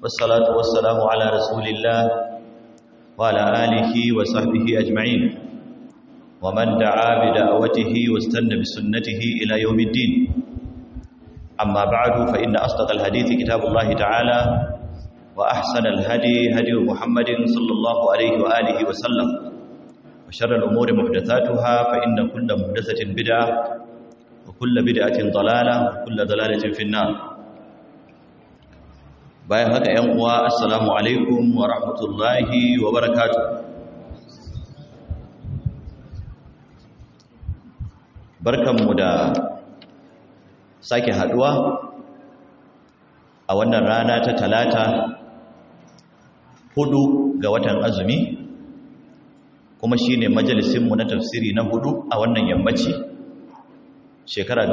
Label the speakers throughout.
Speaker 1: والصلاة والسلام على رسول الله وعلى آله وصحبه أجمعين ومن دعا بدعوته واستنى بسنته إلى يوم الدين أما بعد فإن أصدق الحديث كتاب الله تعالى وأحسن الهدي هدي محمد صلى الله عليه وآله وسلم وشر الأمور محدثاتها فإن كل محدثة بدعة وكل بدعة ضلالة وكل ضلالة في النار bayan haka ‘yan uwa assalamu alaikum wa rahmatullahi wa barakatu barkanmu da sake haduwa a wannan rana ta talata hudu ga watan azumi kuma shine majalisinmu na tafsiri na hudu a wannan yammaci shekara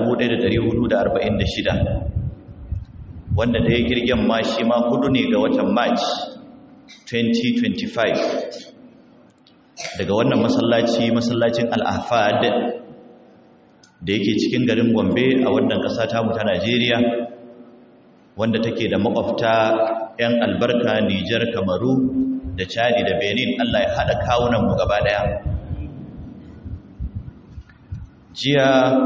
Speaker 1: 1446 wanda da ya girgen ma shi ma hudu ne ga watan march 2025 daga wannan masallaci masallacin al'afad da yake cikin garin gombe a wannan ƙasa tamu ta najeriya wanda take da makwabta 'yan albarka nijar kamaru da chadi da benin allah ya haɗa kawunanmu gaba ɗaya jiya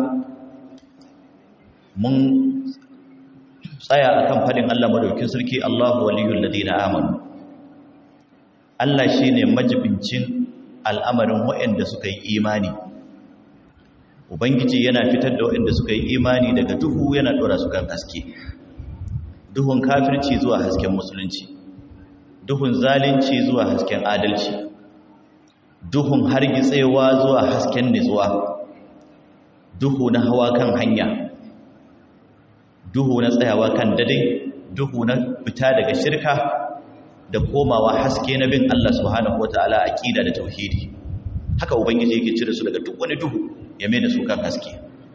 Speaker 1: mun tsaya akan fadin Allah madaukin sarki Allahu waliyul ladina amanu Allah shine majibincin al'amarin waɗanda suka yi imani ubangiji yana fitar da waɗanda suka yi imani daga duhu yana dora su kan haske duhun kafirci zuwa hasken musulunci duhun zalunci zuwa hasken adalci duhun hargitsewa zuwa hasken nitsuwa duhu na hawa kan hanya duhu na tsayawa kan dade duhu na fita daga shirka da komawa haske na bin Allah subhanahu wataala aqida da tauhidi haka ubangiji yake cire su daga duk wani duhu ya mai da su kan haske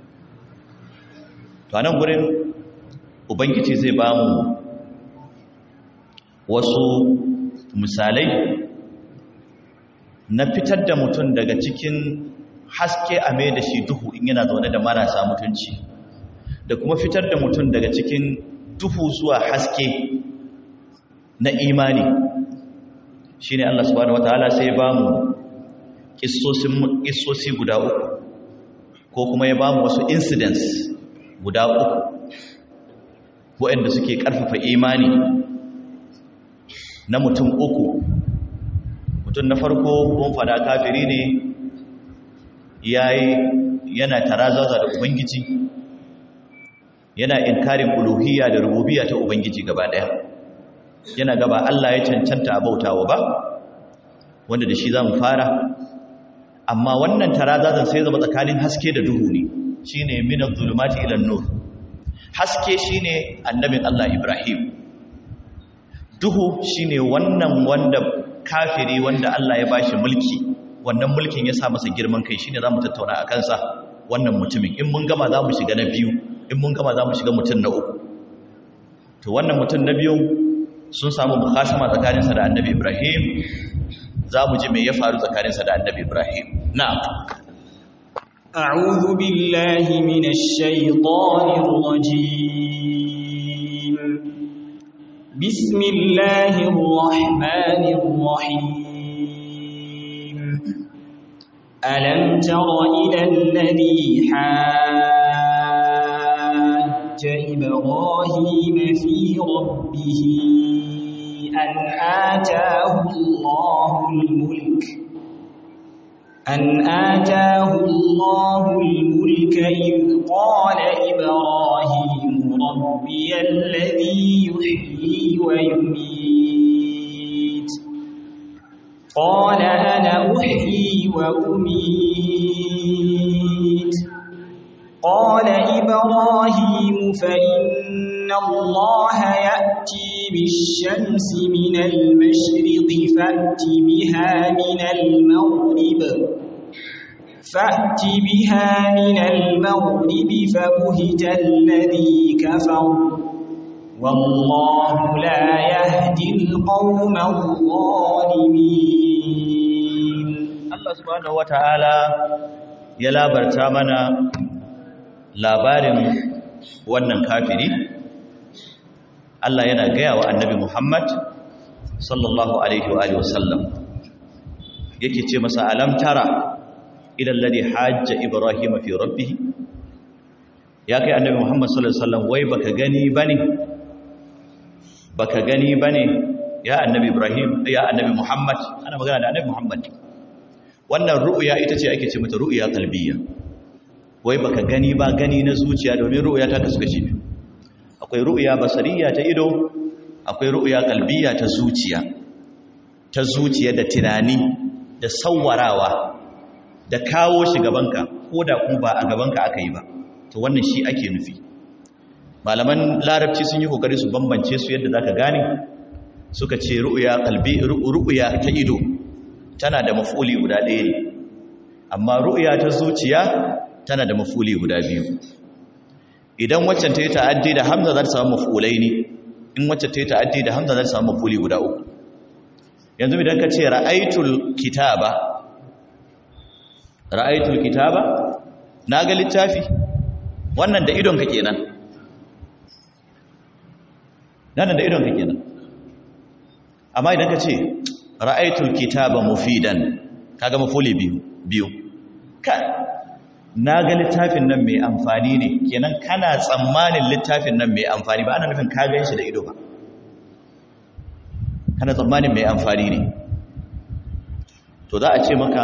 Speaker 1: to anan gurin ubangiji zai ba mu wasu misalai na fitar da mutum daga cikin haske a mai da shi duhu in yana zaune da marasa mutunci da kuma fitar da mutum daga cikin duhu zuwa haske na imani shi ne Allah subhanahu wa ta'ala sai ba mu ƙisosi guda uku ko kuma ya ba mu wasu incidents guda uku waɗanda suke ƙarfafa imani na mutum uku mutum na farko kun fada kafiri ne yayi yana tarazaza da ubangiji yana inkarin uluhiyya da rububiyya ta ubangiji gaba daya yana gaba Allah ya cancanta a bautawa ba wanda da shi zamu fara amma wannan tarazazan sai zama tsakanin haske da duhu ne shine minaz zulumati ila nur haske shine annabin Allah Ibrahim duhu shine wannan wanda kafiri wanda Allah ya bashi mulki wannan mulkin ya sa masa girman kai shine zamu tattauna a kansa wannan mutumin in mun gama zamu shiga na biyu in mun gama zamu shiga mutum na uku to wannan mutum na biyu sun samu mukhasama tsakaninsa da Annabi Ibrahim zamu ji me ya faru tsakaninsa da Annabi Ibrahim na'am
Speaker 2: أعوذ بالله من الشيطان الرجيم بسم الله الرحمن الرحيم ألم تر إلى الذي حاج إبراهيم في ربه أن آتاه الله الملك أن آتاه الله الملك إذ قال إبراهيم ربي الذي يحيي ويميت قال أنا أحيي وأميت قال إبراهيم فإن الله يأتي بالشمس من المشرق فأت بها من المغرب فأت بها من المغرب فبهت الذي كفر والله لا يهدي القوم الظالمين
Speaker 1: Allah subhanahu wata'ala ya labarta mana labarin wannan kafiri Allah yana gaya wa annabi Muhammad sallallahu alaihi wa alihi wasallam yake ce masa alam tara ila alladhi hajja ibrahim fi rabbih ya kai annabi Muhammad sallallahu alaihi wasallam wai baka gani bane baka gani bane ya annabi Ibrahim ya annabi Muhammad ana magana da annabi Muhammad wannan ru'ya ita ce ake ce mata ru'ya qalbiyya wai baka gani ba gani na zuciya domin ru'ya ta kasu kashi biyu akwai ru'ya basariya ta ido akwai ru'ya qalbiyya ta zuciya ta zuciya da tunani da sawwarawa da kawo shi gabanka ko da kuma ba a gabanka aka yi ba to wannan shi ake nufi malaman larabci sun yi kokari su bambance su yadda zaka gane suka ce ru'ya qalbi ru'ya ta ido tana da mafuli guda ɗaya ne amma ru'ya ta zuciya tana da mafuli guda biyu idan waccan ta yi ta'addi da hamza za ta samu mafulai ne in waccan ta yi ta'addi da hamza za ta samu mafuli guda uku yanzu idan ka ce ra'aitul kitaba ra'aitul kitaba na ga littafi wannan da idonka kenan nan da idonka kenan amma idan ka ce ra'aitul kitaba mufidan kaga mafuli biyu biyu kai na ga littafin nan mai amfani ne kenan kana tsammanin littafin nan mai amfani ba ana nufin ka gan shi da ido ba kana tsammanin mai amfani ne to za a ce maka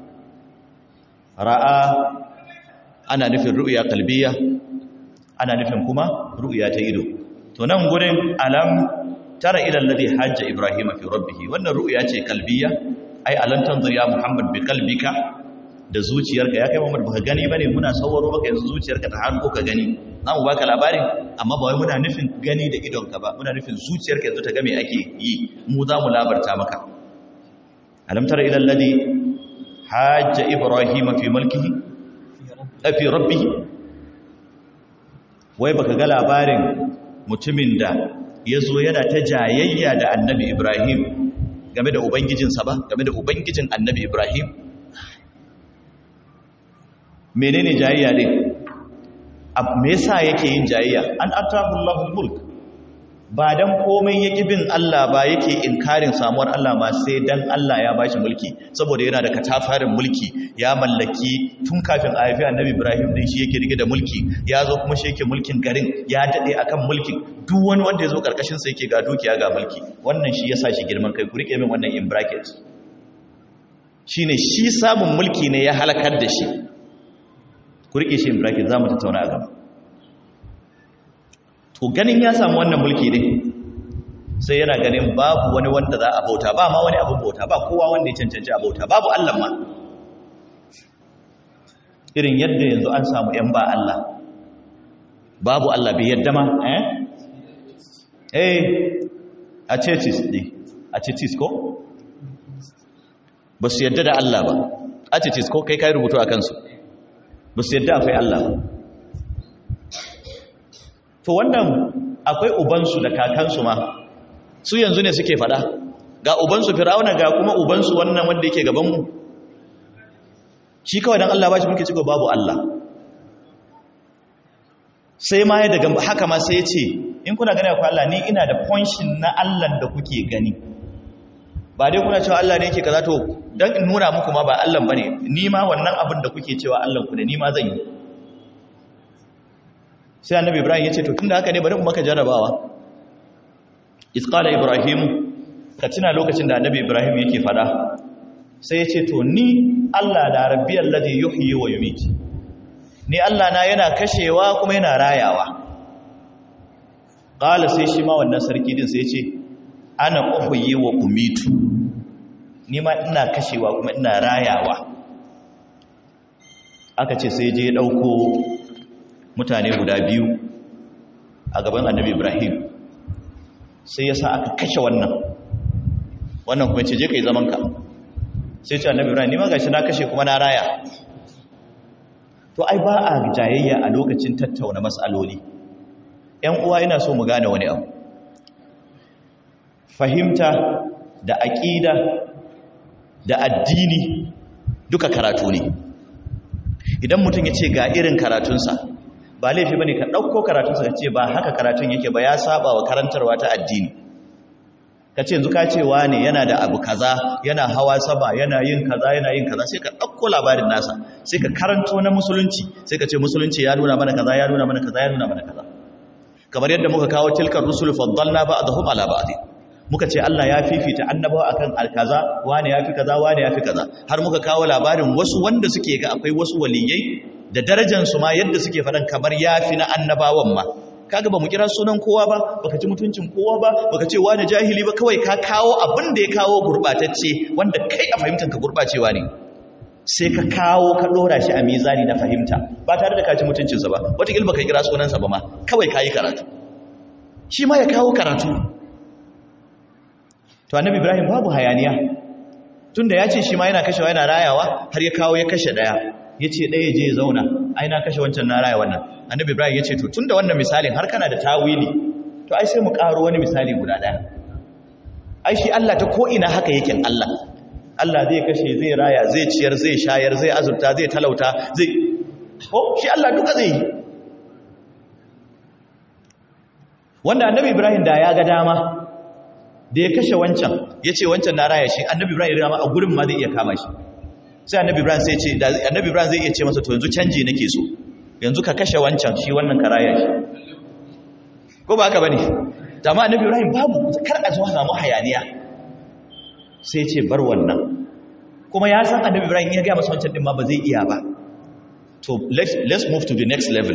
Speaker 1: ra'a ana nufin ru'ya kalbiya ana nufin kuma ru'ya ta ido to nan gurin alam tara ila alladhi hajja ibrahima fi rabbih wannan ru'ya ce kalbiya ai alam tanzur ya muhammad bi qalbika da zuciyarka ya kai Muhammad baka gani bane muna sauraro baka yanzu zuciyarka ta hanko ka gani za mu baka labarin amma ba wai muna nufin gani da idonka ba muna nufin zuciyarka yanzu ta ga me ake yi mu za mu labarta maka alam tara ila alladhi hajja ibrahim fi mulkihi fi rabbih wai baka ga labarin mutumin da yazo yana ta jayayya da annabi ibrahim game da ubangijinsa ba game da ubangijin annabi ibrahim menene jayayya din me yasa yake yin jayayya an atahu Allahul mulk ba dan komai yake bin Allah ba yake inkarin samuwar Allah ma sai dan Allah ya bashi mulki saboda yana da katafarin mulki ya mallaki tun kafin a haifi annabi Ibrahim din shi yake rike da mulki ya zo kuma shi yake mulkin garin ya dade akan mulkin duk wani wanda ya zo karkashin sa yake ga dukiya ga mulki wannan shi yasa shi girman kai ku rike min wannan in bracket shine shi samun mulki ne ya halakar da shi ku rike shi in bracket za mu tattauna a gaba to ganin ya samu wannan mulki ne sai yana ganin babu wani wanda za a bauta ba ma wani abin bauta ba kowa wanda ya cancanci a bauta babu Allah ma irin yadda yanzu an samu ‘yan ba Allah babu Allah bai yadda ma eh eh a cetis ne a cetis ko ba su yadda da Allah ba a cetis ko kai kai rubutu a kansu ba su yadda akwai Allah to wannan akwai ubansu da kakansu ma su yanzu ne suke fada ga ubansu fir'auna ga kuma ubansu wannan wanda yake gabanmu shi kawai dan Allah ba shi muke ciko babu Allah sai ma ya daga haka ma sai ya ce in kuna gani akwai Allah ni ina da fonshin na Allah da kuke gani ba dai kuna cewa Allah ne yake kaza to dan in nuna muku ma ba Allah bane ni ma wannan abin da kuke cewa Allah ku ne ni ma zan yi sai annabi Ibrahim ya ce to tunda haka ne bari mu maka jarabawa isqala ibrahim ka tuna lokacin da annabi Ibrahim yake fada sai ya ce to ni Allah da rabbiyal ladhi yuhyi wa yumiit ni Allah na yana kashewa kuma yana rayawa qala sai shi ma wannan sarki din sai ya ce ana uhyi wa umitu ni ma ina kashewa kuma ina rayawa aka ce sai je ya dauko mutane guda biyu a gaban annabi Ibrahim sai ya sa aka kashe wannan wannan kuma ce je kai zaman ka sai ce annabi Ibrahim ni ma gashi na kashe kuma na raya to ai ba a jayayya a lokacin tattauna mas'aloli ƴan uwa ina so mu gane wani abu fahimta da aƙida da addini duka karatu ne idan mutum ya ce ga irin karatunsa ba laifi bane ka dauko karatun sa ce ba haka karatun yake ba ya saba wa karantarwa ta addini kace yanzu ka ce wane yana da abu kaza yana hawa sama yana yin kaza yana yin kaza sai ka dauko labarin nasa sai ka karanto na musulunci sai ka ce musulunci ya nuna mana kaza ya nuna mana kaza ya nuna mana kaza kamar yadda muka kawo tilkar rusul faddalna ba'dahum ala ba'd muka ce Allah ya fifita annabawa akan alkaza wane yafi kaza wane yafi kaza har muka kawo labarin wasu wanda suke ga akwai wasu waliyai da darajar su ma yadda suke fadan kamar yafi na annabawan ma kaga ba mu kira sunan kowa ba baka ci mutuncin kowa ba baka ce wani jahili ba kawai ka kawo abin da ya kawo gurbatacce wanda kai a fahimtar ka gurbacewa ne sai ka kawo ka dora shi a mizani na fahimta ba tare da ka ci mutuncinsa ba wataƙil baka kira sunansa ba ma kawai ka yi karatu shi ma ya kawo karatu to annabi ibrahim babu hayaniya tunda ya ce shi ma yana kashewa yana rayawa har ya kawo ya kashe daya ya ce ɗaya je ya zauna ai na kashe wancan na raya wannan annabi ibrahim ya ce to tunda wannan misalin har kana da tawili to ai sai mu ƙaro wani misali guda ɗaya ai shi allah ta ko'ina haka yake allah allah zai kashe zai raya zai ciyar zai shayar zai azurta zai talauta zai ko shi allah duka zai yi wanda annabi ibrahim da ya ga dama da ya kashe wancan ya ce wancan na raya shi annabi ibrahim ya a gurin ma zai iya kama shi sai annabi ibrahim sai ce annabi ibrahim zai iya ce masa to yanzu canji nake so yanzu ka kashe wancan shi wannan ka raya shi ko ba haka bane amma annabi ibrahim babu kar a zo samu hayaniya sai ce bar wannan kuma ya san annabi ibrahim ya ga masa wancan din ma ba zai iya ba to let's, let's move to the next level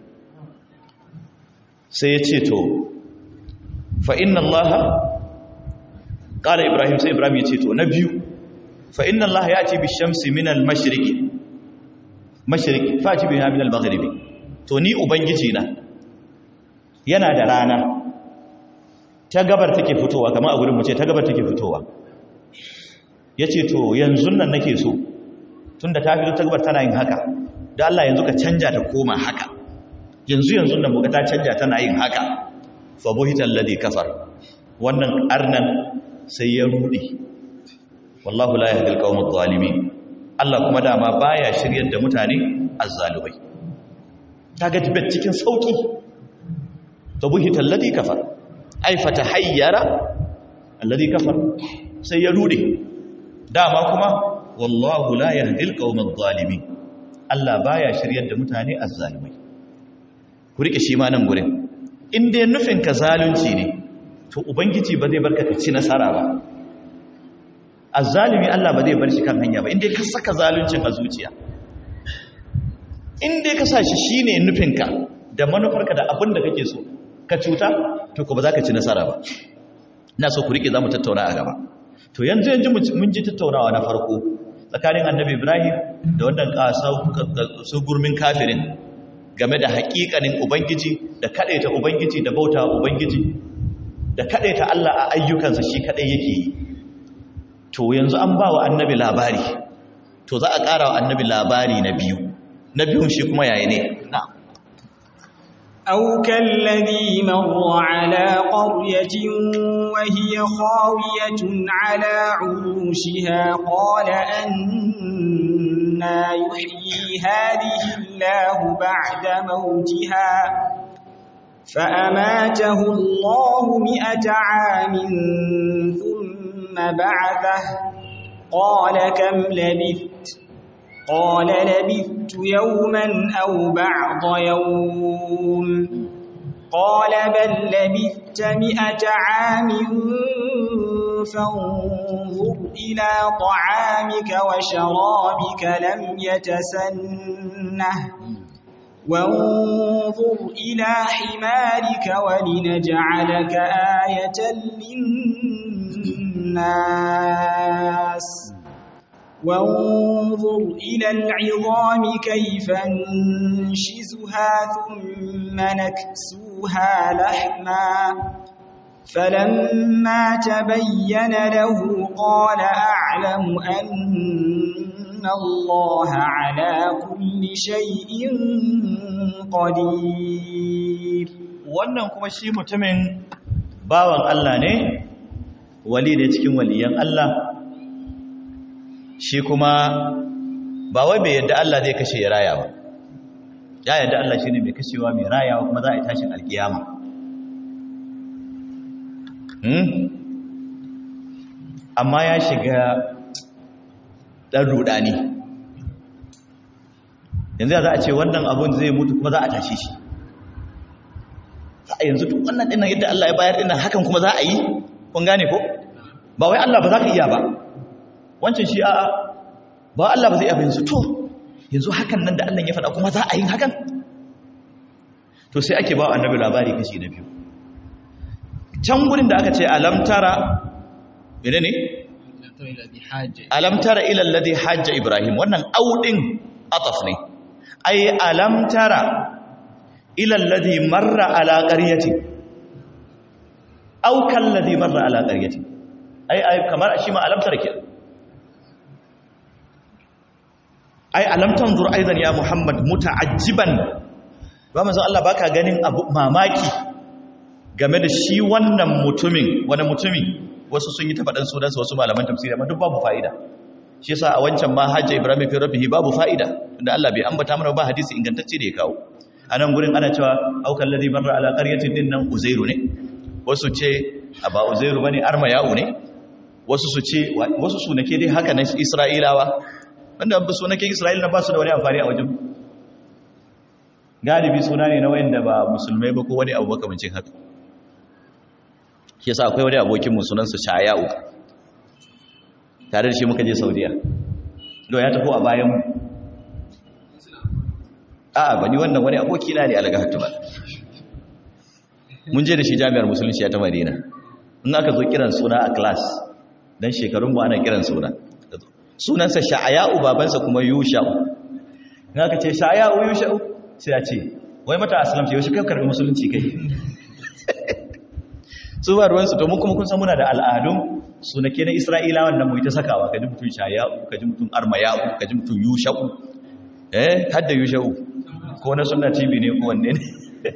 Speaker 1: sai ya ce to fa inna allaha ƙala ibrahim sai ibrahim ya ce to na biyu fa inna allaha ya ce bishamsi minal mashiriki mashiriki fa ci biya minal magharibi to ni ubangiji na yana da rana ta gabar take fitowa kamar a gurin mu ce ta gabar take fitowa ya ce to yanzu nan nake so tunda ta fito ta gabar tana yin haka da Allah yanzu ka canja ta koma haka yanzu yanzu nan muka ta canja tana yin haka fa buhita alladhi kafar wannan arnan sai ya rudi wallahu la yahdi alqawm adh-dhalimin Allah kuma dama baya shiryar da mutane azzalumai kaga tibet cikin sauki fa buhita alladhi kafar ay fatahayyara alladhi kafar sai ya rudi dama kuma wallahu la yahdi alqawm adh-dhalimin Allah baya shiryar da mutane azzalumai ku rike shi ma nan gurin in dai nufin ka zalunci ne to ubangiji ba zai barka ka ci nasara ba azzalumi Allah ba zai bar shi kan hanya ba in dai ka saka zaluncin a zuciya in dai ka sa shi shine nufinka da manufarka da abin da kake so ka cuta to ko ba za ka ci nasara ba ina so ku rike za mu tattauna a gaba to yanzu yanzu mun ji tattaunawa na farko tsakanin annabi ibrahim da wannan su gurmin kafirin game da haƙiƙanin ubangiji da kaɗaita ubangiji da bauta ubangiji da kaɗaita Allah a ayyukansa shi kaɗai yake yi to yanzu an ba wa annabi labari to za a ƙara wa annabi labari na biyu na biyun shi kuma yayi ne na
Speaker 2: أو كالذي مر على قرية وهي خاوية على عروشها قال أنا يحيي هذه الله بعد موتها فأماته الله مئة عام ثم بعثه قال كم لبثت قال لبثت يوما أو بعض يوم قال بل لبثت مئة عام فانظر إلى طعامك وشرابك لم يتسنه وانظر إلى حمارك ولنجعلك آية للناس وانظر إلى العظام كيف ننشزها ثم نكسوها لحما فلما تبين له قال أعلم أن الله على كل شيء قدير
Speaker 1: wannan kuma shi mutumin bawan Allah ne wali ne cikin waliyan Allah shi kuma ba wai bai yadda Allah zai kashe ya raya ba ya yarda Allah shine mai kashewa mai rayawa kuma za a yi tashin alkiyama hmm? amma ya shiga ɗan rudani yanzu za a ce wannan abun zai mutu kuma za a tashi shi a yanzu duk wannan dinnan yadda Allah ya bayar dinnan hakan kuma za a yi kun gane ko ba wai Allah ba za ka iya ba wancan shi a'a ba Allah ba zai iya yanzu to yanzu hakan nan da Allah ya faɗa kuma za a yi hakan to sai ake ba annabi labari kashi na biyu can gurin da aka ce alam tara mene ne alam tara ila alladhi hajja ibrahim wannan audin ataf ne ay alam tara ila alladhi marra ala qaryati aw kalladhi marra ala qaryati ay ay kamar shi ma alam tara kenan ai alam tanzur aidan ya muhammad muta'ajjiban ba manzo Allah baka ganin abu mamaki game da shi wannan mutumin wani mutumi wasu sun yi ta faɗan sunansa wasu malaman tafsiri amma duk babu fa'ida shi yasa a wancan ma hajja ibrahim fi rabbihi babu fa'ida tunda Allah bai ambata mana ba hadisi ingantacce da ya kawo anan gurin ana cewa aukan ladhi barra ala qaryatin din nan uzairu ne wasu ce ba uzairu bane armayau ne wasu su ce wasu sunake dai haka na isra'ilawa wanda ba sunaken isra'ila ba su da wani amfani a wajen galibi suna ne na wayanda ba musulmai ba ko wani abu makamancin haka shi yasa akwai wani abokin sunansa shaya'u tare da shi muka je saudiya do ya tafi a bayan mu a'a bani wannan wani aboki na ne alaga hatuma mun je da shi jami'ar musulunci ta madina in aka zo kiran suna a class dan shekarun mu ana kiran suna sunansa sha'aya'u babansa kuma yusha'u in aka ce sha'aya'u yusha'u sai a ce wai mata aslamta yau shi kai karbi musulunci kai su ba ruwansu to mun kuma kun san muna da al'adun sunake na isra'ilawan nan mu ta sakawa kaji mutum shaya'u kaji mutum armaya'u kaji mutum yusha'u eh hadda yusha'u ko na sunna tv ne ko wanne ne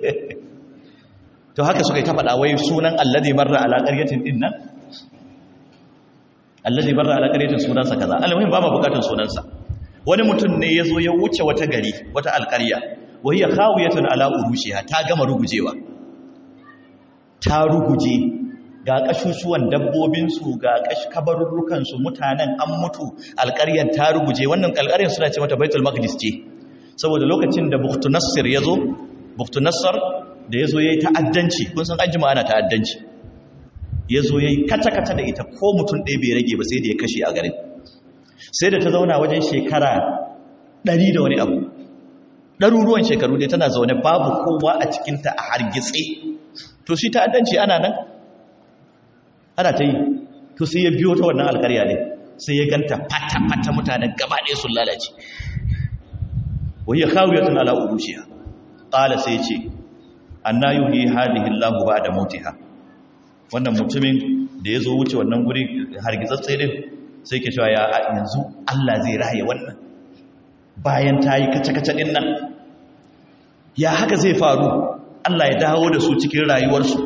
Speaker 1: to haka suka yi ta faɗa wai sunan alladhi marra ala qaryatin din nan alladhi marra ala qaryatin sunansa kaza almuhim ba ma bukatun sunansa wani mutum ne ya zo ya wuce wata gari wata alƙarya wai ya khawiyatun ala urushiha ta gama rugujewa ta ruguje ga kashushuwan dabbobinsu ga kabarurrukansu mutanen an mutu alƙaryar ta ruguje wannan alƙaryar suna ce mata baitul maqdis ce saboda lokacin da buktunassir ya zo buktunassar da ya zo ya yi ta'addanci kun san an jima ana ta'addanci ya zo ya yi kata-kata da ita ko mutum ɗaya bai rage ba sai da ya kashe a garin sai da ta zauna wajen shekara ɗari da wani abu ɗaruruwan shekaru dai tana zaune babu kowa a cikinta a hargitse to shi ta'addanci ana nan ana ta yi to sai ya biyo ta wannan alkarya ne sai ya ganta fata-fata mutanen gaba ɗaya sun lalace wai ya kawo yatsun ala urushiya ƙala sai ce an na yuhi hadihi Allahu ba da mautiha wannan mutumin da ya zo wuce wannan guri hargitsatse din sai ke cewa ya yanzu Allah zai raye wannan bayan ta yi kace-kace din nan ya haka zai faru Allah ya dawo da su cikin rayuwarsu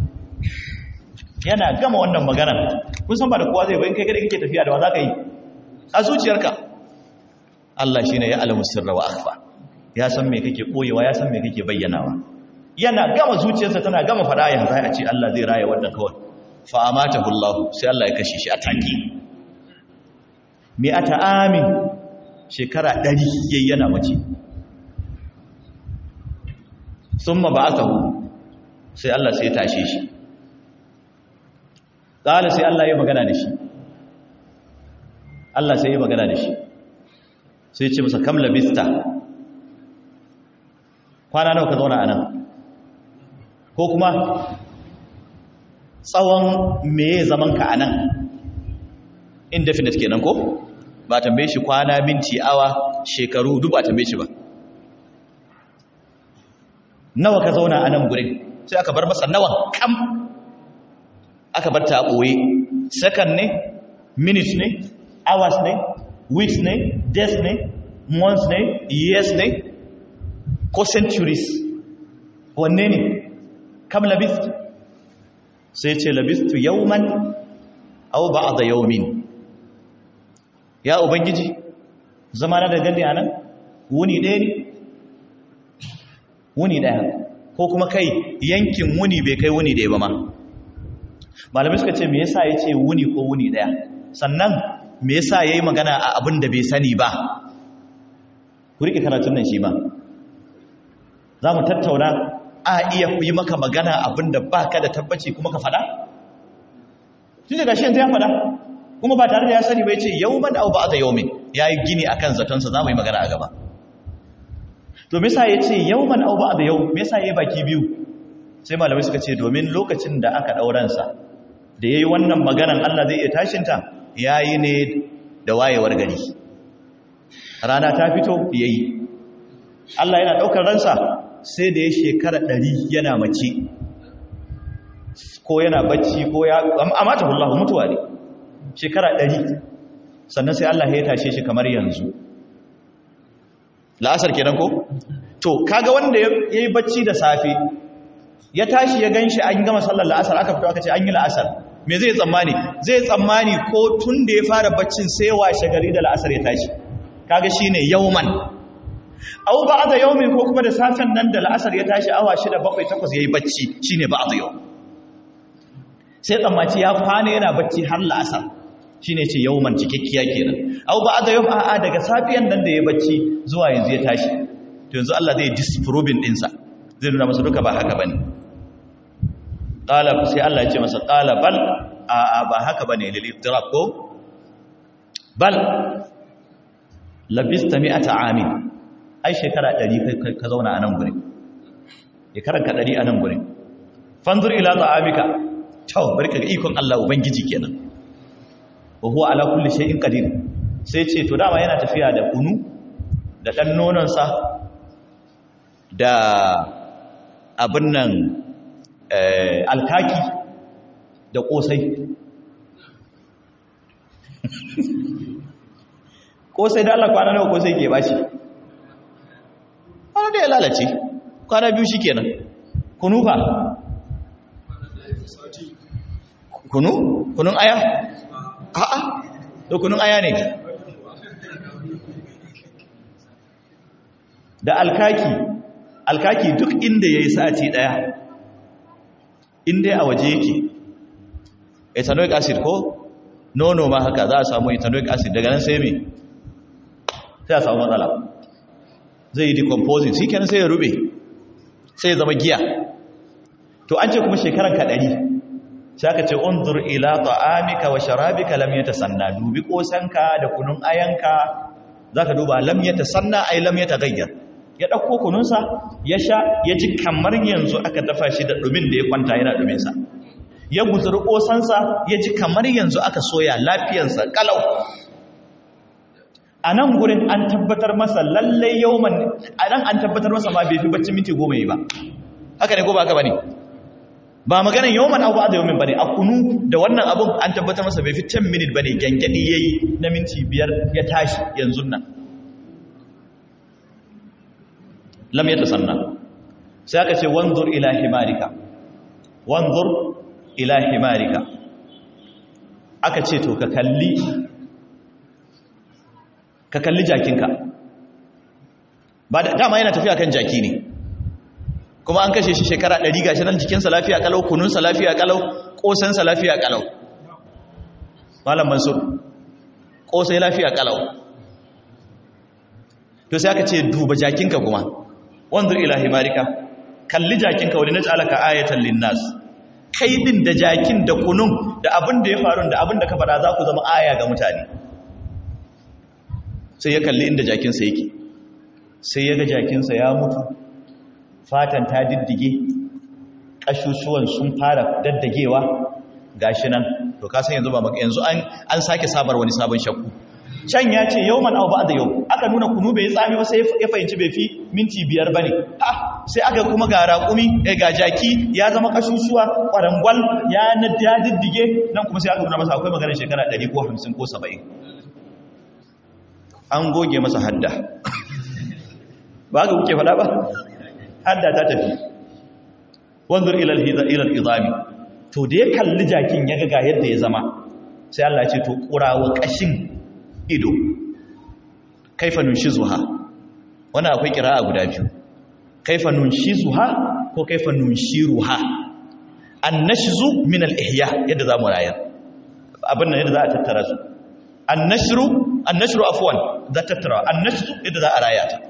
Speaker 1: yana gama wannan magana kun san ba da kowa zai bayan kai kada kake tafiya da wa za ka yi a zuciyarka Allah shi ne ya alamu sirra wa akhfa ya san me kake koyewa ya san me kake bayyanawa yana gama zuciyarsa tana gama fada ya zai a ce Allah zai raya wannan kawai fa amatahu Allah sai Allah ya kashe shi a take me ata amin shekara 100 yayi yana mace summa ba'athahu sai Allah sai ya tashe shi qala sai Allah ya magana da shi Allah sai ya magana da shi sai ce masa kam labista kwana nawa ka zauna a nan ko kuma tsawon meye zaman ka a nan indefinite kenan ko ba tambaye shi kwana minti awa shekaru duk ba tambaye shi ba nawa ka zauna a nan gurin sai aka bar masa nawa kam aka bar ta ɓoye second ne minute ne hours ne weeks ne days ne months ne years ne ko centuries wanne ne kam labist sai ce labistu yauman au ba'da yaumin ya ubangiji zama na da gani anan wuni ɗaya ne wuni daya ko kuma kai yankin wuni bai kai wuni daya ba ma malamai suka ce me yasa yace wuni ko wuni daya sannan me yasa yayi magana a abin da bai sani ba ku rike karatun nan shi ba za mu tattauna a iya yi maka magana abin da ba ka da tabbaci kuma ka faɗa? tun daga shi yanzu ya faɗa kuma ba tare da ya sani bai ce yau man au ba a da yau min ya yi gini a kan zatonsa za mu yi magana a gaba to misa ya ce yau man au ba a da yau misa ya yi baki biyu sai malamai suka ce domin lokacin da aka ɗauransa da ya yi wannan maganan allah zai iya tashinta ya yi ne da wayewar gari rana ta fito ya yi allah yana ɗaukar ransa sai da ya shekara ɗari yana mace ko yana bacci ko ya amma ta hullahu mutuwa ne shekara ɗari sannan sai Allah ya tashe shi kamar yanzu la'asar kenan ko to kaga wanda ya yi bacci da safe ya tashi ya gan shi an gama sallar la'asar aka fito aka ce an yi la'asar me zai tsammani zai tsammani ko tun da ya fara baccin sai washe gari da la'asar ya tashi kaga shine yauman au ba'da yawmin ko kuma da safen nan da la'asar ya tashi awa 6 7 8 yayi bacci shine ba'da yawm sai tsammaci ya kwana yana bacci har la'asar shine ce yawman cikakkiya kenan au ba'da yawm a'a daga safiyan nan da yayi bacci zuwa yanzu ya tashi to yanzu Allah zai disproving din sa zai nuna masa duka ba haka bane qala sai Allah ya ce masa qala bal a'a ba haka bane lil ittirab ko bal labista mi'ata amin ai shekara ɗari ka zauna a nan gurin shekaranka ɗari a nan gurin fanzur ila ta'amika cewa bari ka ga ikon Allah ubangiji kenan wa huwa ala kulli shay'in qadir sai ce to dama yana tafiya da kunu da dan nonon sa da abin nan alkaki da kosai kosai da Allah kwana nawa kosai ke bashi kwana da ya lalace kwana biyu shi kenan kunu fa kunu kunun aya a'a to kunun aya ne da alkaki alkaki duk inda yayi sati daya inda a waje yake ethanoic acid ko nono ma haka za a samu ethanoic acid daga nan sai me sai a samu matsala zai yi decomposing shi kenan sai ya rube sai ya zama giya to an ce kuma shekaran ka ɗari sai aka ce unzur ila ta'amika wa sharabika lam yatasanna dubi kosanka da kunun ayanka zaka duba lam yatasanna ay lam yataghayyar ya dauko kununsa ya sha ya ji kamar yanzu aka dafa shi da dumin da ya kwanta yana dumin sa ya guzuri kosansa ya ji kamar yanzu aka soya lafiyarsa kalau a nan gurin an tabbatar masa lallai yauman a nan an tabbatar masa ma bai fi bacci minti goma yi ba haka ne ko ba haka ba ne ba maganin yauman abu da yaumin ba ne a kunu da wannan abun an tabbatar masa bai fi 10 minit ba ne gyangyaɗi ya yi na minti biyar ya tashi yanzu nan lam ya tasanna sai aka ce wanzur ila himarika wanzur ila himarika aka ce to ka kalli ka kalli jakinka ba da dama yana tafiya kan jaki ne kuma an kashe shi shekara ɗari gashi nan jikinsa lafiya kalau kununsa lafiya kalau ƙosansa lafiya kalau malam mansur ƙosai lafiya kalau to sai aka ce duba jakinka kuma wanzur ila himarika kalli jakinka wani na tsalaka ayatan linnas kai din da jakin da kunun da abin da ya faru da abin da ka faɗa za ku zama aya ga mutane sai ya kalli inda jakinsa yake sai ya ga jakinsa ya mutu fatan ta diddige ƙashushuwan sun fara daddagewa gashi nan to ka san yanzu ba maka yanzu an an sake sabar wani sabon shakku can ya ce yawman aw ba'da yau aka nuna kunu bai tsami ba sai ya fahimci bai fi minti biyar bane ha sai aka kuma ga raƙumi eh ga jaki ya zama ƙashushuwa ƙwarangwal ya ya diddige nan kuma sai aka nuna masa akwai maganar shekara 100 ko 50 ko 70 an goge masa hadda ba ga kuke faɗa ba hadda ta tafi wanzur ilal ilal izami to da ya kalli jakin ya ga yadda ya zama sai Allah ya ce to kurawa kashin ido kaifa nunshizuha wannan akwai kira'a guda biyu kaifa nunshizuha ko kaifa nunshiruha annashzu min al-ihya yadda zamu rayar abin nan yadda za a tattara su annashru annashru afwan za tattara annashzu yadda za a raya ta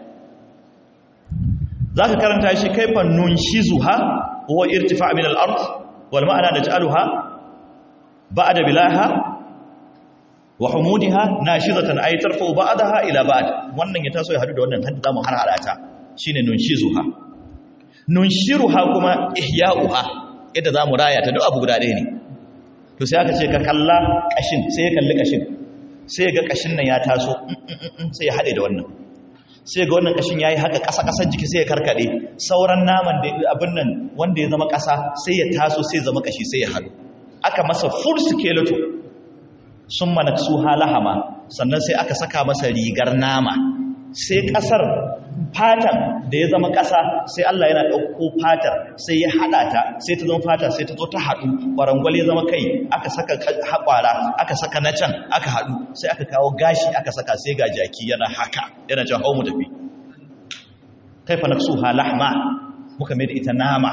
Speaker 1: zaka karanta shi kaifa nunshizuha huwa irtifa' min al-ard wal ma'ana naj'aluha ba'da bilaha wa humudiha nashizatan ay tarfa'u ba'daha ila ba'd wannan ya taso ya hadu da wannan hadda zamu harhara ta shine nunshizuha nunshiruha kuma ihya'uha yadda zamu raya ta duk abu guda ɗaya ne to sai aka ce ka kalla kashin sai ya kalli kashin sai ga kashin nan ya taso sai ya hade da wannan sai ga wannan kashin yayi haka ƙasa ƙasan jiki sai ya karkade sauran naman da abin nan wanda ya zama ƙasa sai ya taso sai ya zama kashi sai ya hadu aka masa full skeleton sun manaksu halahama sannan sai aka saka masa rigar nama sai kasar fatan da ya zama kasa sai Allah yana ɗauko fatar sai ya haɗa ta sai ta zama fata sai ta zo ta haɗu ƙwarangwal ya zama kai aka saka haƙwara aka saka na can aka haɗu sai aka kawo gashi aka saka sai ga jaki yana haka yana can hau mu tafi kaifa naksu halahma muka mai da ita nama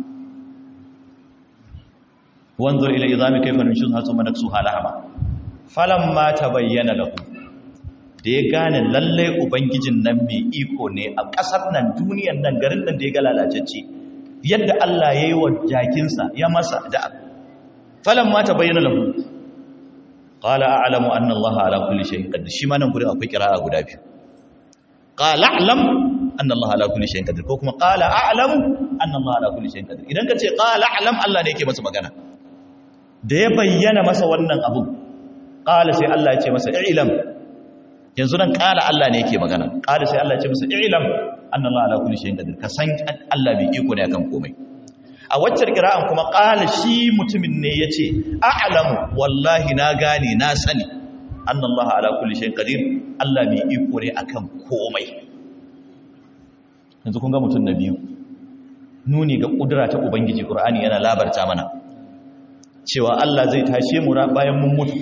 Speaker 1: wanzur ila izami kaifa nushuzha thumma naksuha lahama falamma tabayyana lahu da ya gane lalle ubangijin nan mai iko ne a ƙasar nan duniyar nan garin nan da ya ga lalacecce yadda Allah ya yi wa jakinsa ya masa da falamma tabayyana lahu qala a'lamu anna Allah ala kulli shay'in qadir shi ma nan gurin akwai kira'a guda biyu qala a'lam anna Allah ala kulli shay'in qadir ko kuma qala a'lamu anna Allah ala kulli shay'in qadir idan ka ce qala a'lam Allah ne yake masa magana da ya bayyana masa wannan abu ƙala sai Allah ya ce masa ilam yanzu nan ƙala Allah ne yake magana ƙala sai Allah ya ce masa ilam annallahu ala kulli shay'in qadir ka san Allah bai iko ne akan komai a waccar qira'an kuma ƙala shi mutumin ne yace a'lamu wallahi na gane na sani annallahu ala kulli shay'in qadir Allah bai iko ne akan komai yanzu kun ga mutum na biyu nuni ga kudura ta ubangiji qur'ani yana labarta mana cewa Allah zai tashe mu bayan mun mutu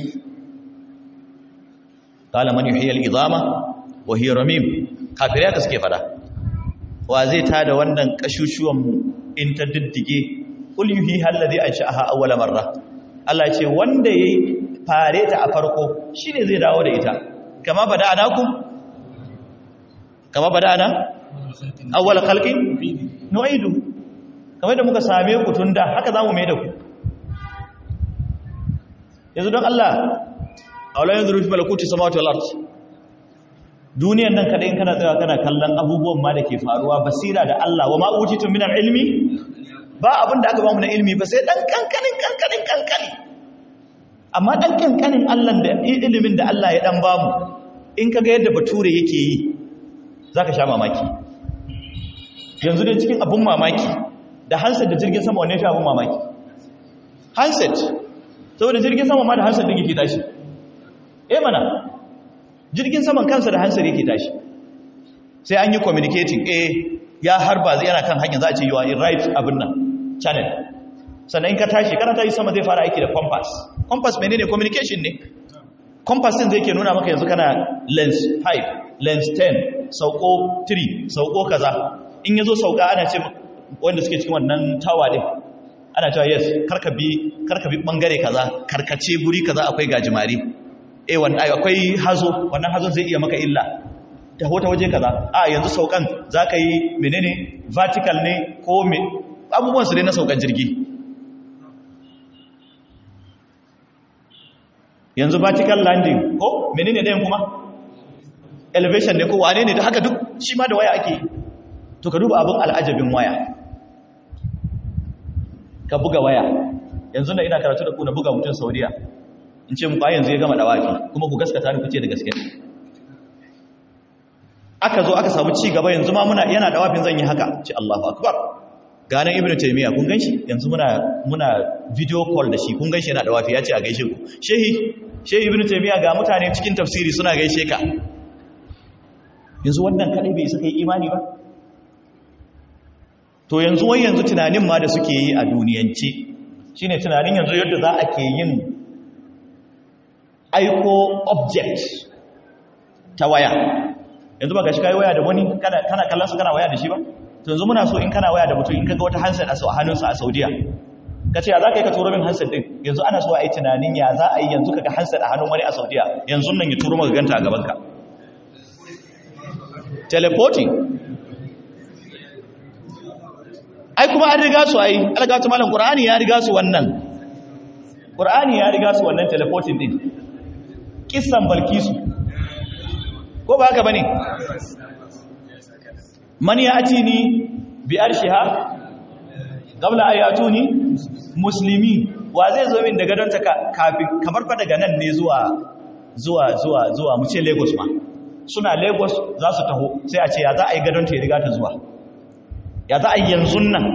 Speaker 1: qala man yuhyi al-idama wa hiya ramim kafirai ka suke fada wa zai tada wannan kashushuwan mu in ta diddige qul yuhyi alladhi ansha'aha awwala marra Allah ce wanda yayi fare ta a farko shine zai dawo da ita kama bada'anakum kama bada'ana awwala khalqin nu'idu kamar da muka same ku tunda haka zamu mai da ku yanzu don Allah a wala yanzu rufi malakuti samawati wal ardi duniyan nan kadai kana tsaya kana kallon abubuwan ma da ke faruwa basira da Allah wa ma utitum min ilmi ba abin da aka ba mu na ilmi ba sai dan kankanin kankanin kankani amma dan kankanin Allah da ilimin da Allah ya dan ba mu in kaga yadda bature yake yi zaka sha mamaki yanzu dai cikin abun mamaki da handset da jirgin sama wanne shi abun mamaki handset saboda jirgin sama ma da hansar din yake tashi eh mana jirgin saman kansa da hansar yake tashi sai an yi communicating eh ya harba zai yana kan hanyar za a ce you are in right abin nan channel sannan in ka tashi kana tashi sama zai fara aiki da compass compass menene communication ne compass din zai ke nuna maka yanzu kana lens 5 lens 10 sauko 3 sauko kaza in yazo sauka ana ce wanda suke cikin wannan tower din ana cewa yes karka bi karka bi bangare kaza karkace guri kaza akwai gajimari eh wannan akwai hazo wannan hazon zai iya maka illa ta hota waje kaza a yanzu saukan zaka yi menene vertical ne ko me abubuwan su ne na saukan jirgi yanzu vertical landing ko menene dayan kuma elevation ne ko wane ne da haka duk shi ma da waya ake to ka duba abin al'ajabin waya ka buga waya yanzu na ina karatu da ku na buga mutum saudiya in ce muku yanzu ya gama dawafi kuma ku gaskata ni ku ce da gaske aka zo aka samu ci gaba yanzu ma muna yana dawafin zan yi haka ce Allahu akbar ganin ibnu taymiya kun ganshi yanzu muna muna video call da shi kun ganshi yana dawafi ya ce a gaishe ku shehi shehi ibnu taymiya ga mutane cikin tafsiri suna gaishe ka yanzu wannan kadai bai isa kai imani ba to yanzu wai yanzu tunanin ma da suke yi a duniyance shine tunanin yanzu yadda za a ke yin aiko object ta waya yanzu ba ga shi kai waya da wani kana kallon su kana waya da shi ba to yanzu muna so in kana waya da mutum in kaga wata handset a hannunsa a Saudiya ka ce ya za ka yi ka turo min handset din yanzu ana so a yi tunanin ya za a yi yanzu kaga handset a hannun wani a Saudiya yanzu nan ya turo maka ganta a gabanka teleporting ai kuma an riga su ai algatu malam qur'ani ya riga su wannan qur'ani ya riga su wannan teleporting din kissan balkisu ko ba haka bane man ya'tini bi arshiha qabla ayatuni muslimi wa zai zo min daga don ta kafin kamar fa daga nan ne zuwa zuwa zuwa zuwa mu ce Lagos ma suna Lagos za su taho sai a ce ya za a yi gadon ta ya riga ta zuwa ya za a yi yanzu nan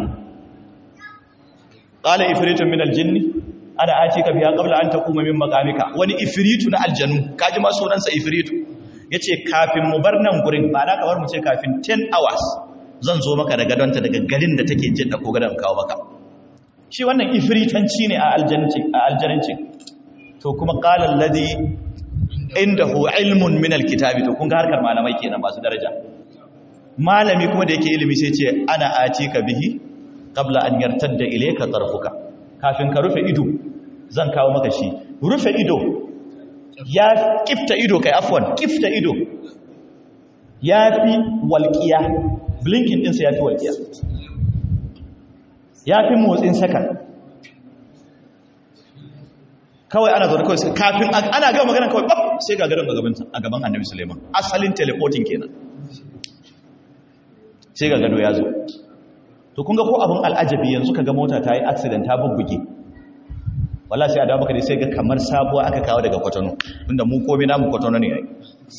Speaker 1: qala ifritun min aljinni ana atika biya qabla an taquma min maqamika wani ifritu na aljanu kaji ma sunansa ifritu yace kafin mu bar nan gurin ba na kamar mu ce kafin 10 hours zan zo maka da gadonta daga garin da take jin da ko gadon kawo maka shi wannan ifritanci ne a aljanci a aljanci to kuma qala alladhi indahu ilmun min alkitabi to kun ga harkar malamai kenan masu daraja malami kuma da yake ilimi sai ce ana atika bihi qabla an yartadda ilayka tarfuka kafin ka rufe ido zan kawo maka shi rufe ido ya kifta ido kai afwan kifta ido ya fi walƙiya blinking ɗinsa ya fi walƙiya ya fi motsin sakan kawai ana zaune kawai kafin ana gaba magana kawai ɓaf sai ga gadon a gaban annabi suleiman asalin teleporting kenan sai ga gado ya zo to kun ga ko abin al'ajabi yanzu ka ga mota ta yi accident ta bubbuge wala sai a dawo maka dai sai ga kamar sabuwa aka kawo daga kwatano tunda mu komai namu kwatano ne yayi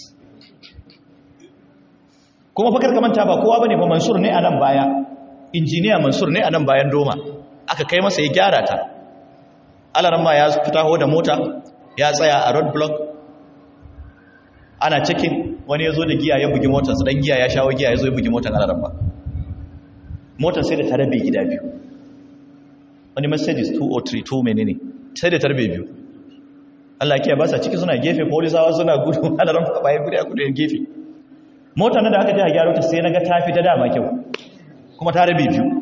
Speaker 1: kuma fakar kamanta ba kowa bane ba mansur ne a nan baya injiniya mansur ne a nan bayan doma aka kai masa ya gyara ta alaran ma ya fitaho da mota ya tsaya a road block ana cikin wani ya zo da giya ya bugi motarsa dan giya ya shawo giya ya zo ya bugi motar alaran ba motar sai da ta rabe gida biyu wani mercedes 203 2 menene sai da ta rabe biyu Allah ya ba sa ciki suna gefe polisawa suna gudu alaran ba bayan gudu a gudu gefe motar nan da aka ji a gyaro ta sai na ga ta fi ta dama kyau kuma ta rabe biyu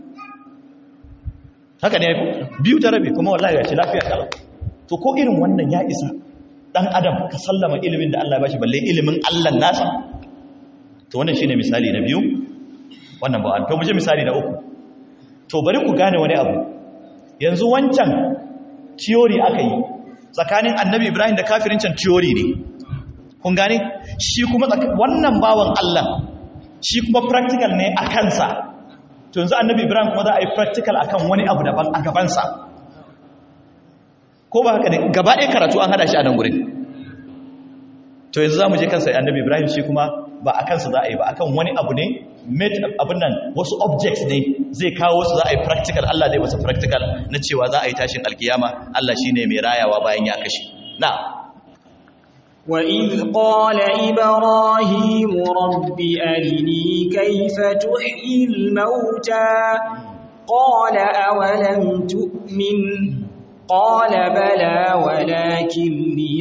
Speaker 1: haka ne biyu ta rabe kuma wallahi ya ce lafiya kalau to ko irin wannan ya isa dan adam ka sallama ilimin da Allah ya bashi balle ilimin Allah nasa to wannan shine misali na biyu wannan ba an to mu je misali na uku to bari ku gane wani abu yanzu wancan theory aka yi tsakanin annabi Ibrahim da kafirin can theory ne kun gane shi kuma wannan bawan Allah shi kuma practical ne a kansa to yanzu annabi Ibrahim kuma za a yi practical akan wani abu daban a gabansa ko ba haka ne gaba ɗaya karatu an hada shi a nan gurin to yanzu za mu je kansa annabi Ibrahim shi kuma ba a kansa za a yi ba akan wani abu ne made abin nan wasu objects ne zai kawo su za a yi practical Allah zai masa practical na cewa za a yi tashin alkiyama Allah shine mai rayawa bayan ya kashe na'am
Speaker 2: وإذ قال إبراهيم رب أرني كيف تحيي الموتى قال أولم تؤمن قال بلى ولكن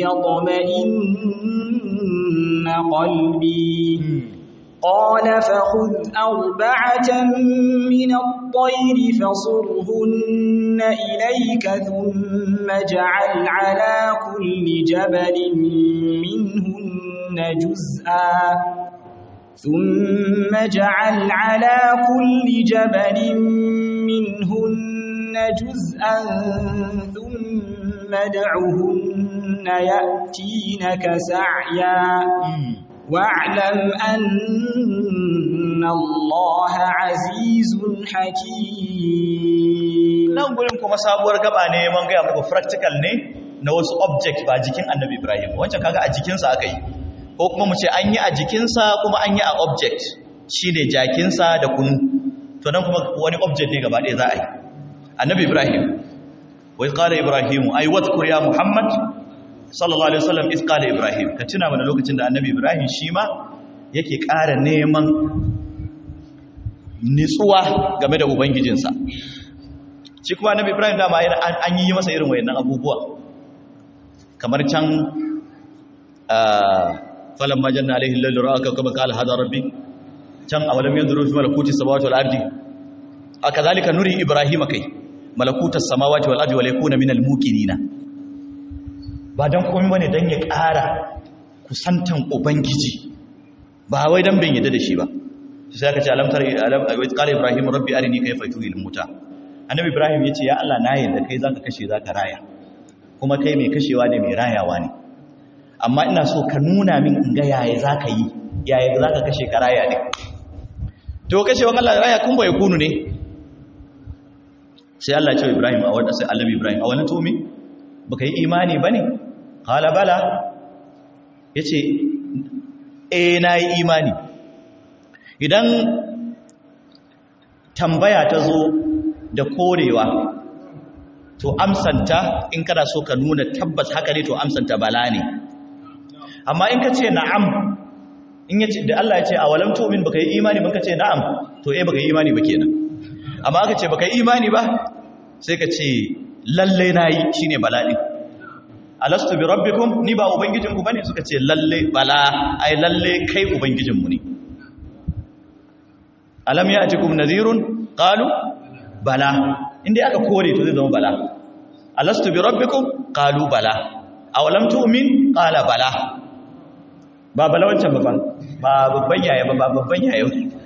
Speaker 2: ليطمئن قلبي قال فخذ أربعة من الطير فصرهن إليك ثم اجعل على كل جبل منهن جزءا ثم اجعل على كل جبل منهن جزءا ثم ادعهن يأتينك سعيا واعلم أن الله عزيز حكيم
Speaker 1: nan gurin kuma sabuwar gaba ne man gaya muku practical ne na wasu object ba jikin annabi ibrahim wancan kaga a jikinsa aka yi ko kuma mu ce an yi a jikinsa kuma an yi a object shi ne jakinsa da kunu to nan kuma wani object ne gaba ɗaya za a yi annabi ibrahim wai ƙala ibrahim ai wadkur ya muhammad sallallahu alaihi wasallam is qala ibrahim ka tuna mana lokacin da annabi ibrahim shi ma yake ƙara neman nitsuwa game da ubangijinsa shi kuma annabi ibrahim dama an yi masa irin wayannan abubuwa kamar can falamma janna alaihi lallu ra'aka kama qala hada rabbi can awalam yanzuru fi malakuti samawati wal ardi akazalika nuri ibrahima kai malakutas samawati wal ardi wa yakuna minal muqinina ba dan komai bane dan ya ƙara kusantan ubangiji ba wai dan bin yadda da shi ba sai aka ce alam tar alam qala ibrahim rabbi arini kayfa tuhil muta annabi ibrahim yace ya Allah na yadda kai zaka kashe zaka raya kuma kai mai kashewa ne mai rayawa ne amma ina so ka nuna min in ga yaya zaka yi yaya zaka kashe ka raya ne to kashewa Allah raya kun bai kunu ne sai Allah ya ce ibrahim a wanda sai annabi ibrahim a wani tumi baka yi imani bane qala bala yace eh nayi imani idan tambaya ta zo da korewa to amsanta in kana so ka nuna tabbas haka ne to amsanta bala ne amma in ka ce na'am in yace da Allah ya ce a walam tu'min baka yi imani ban ka ce na'am to eh baka yi imani ba kenan amma aka ce baka yi imani ba sai ka ce lalle nayi shine bala din alastu bi rabbikum ni ba ubangijinku bane suka ce lalle bala ai lalle kai ubangijinmu ne alam ya'tikum nadhirun qalu bala inda aka kore to zai zama bala alastu bi rabbikum qalu bala aw lam tu'min qala bala ba bala wancan ba ba babban yaya ba babban yaya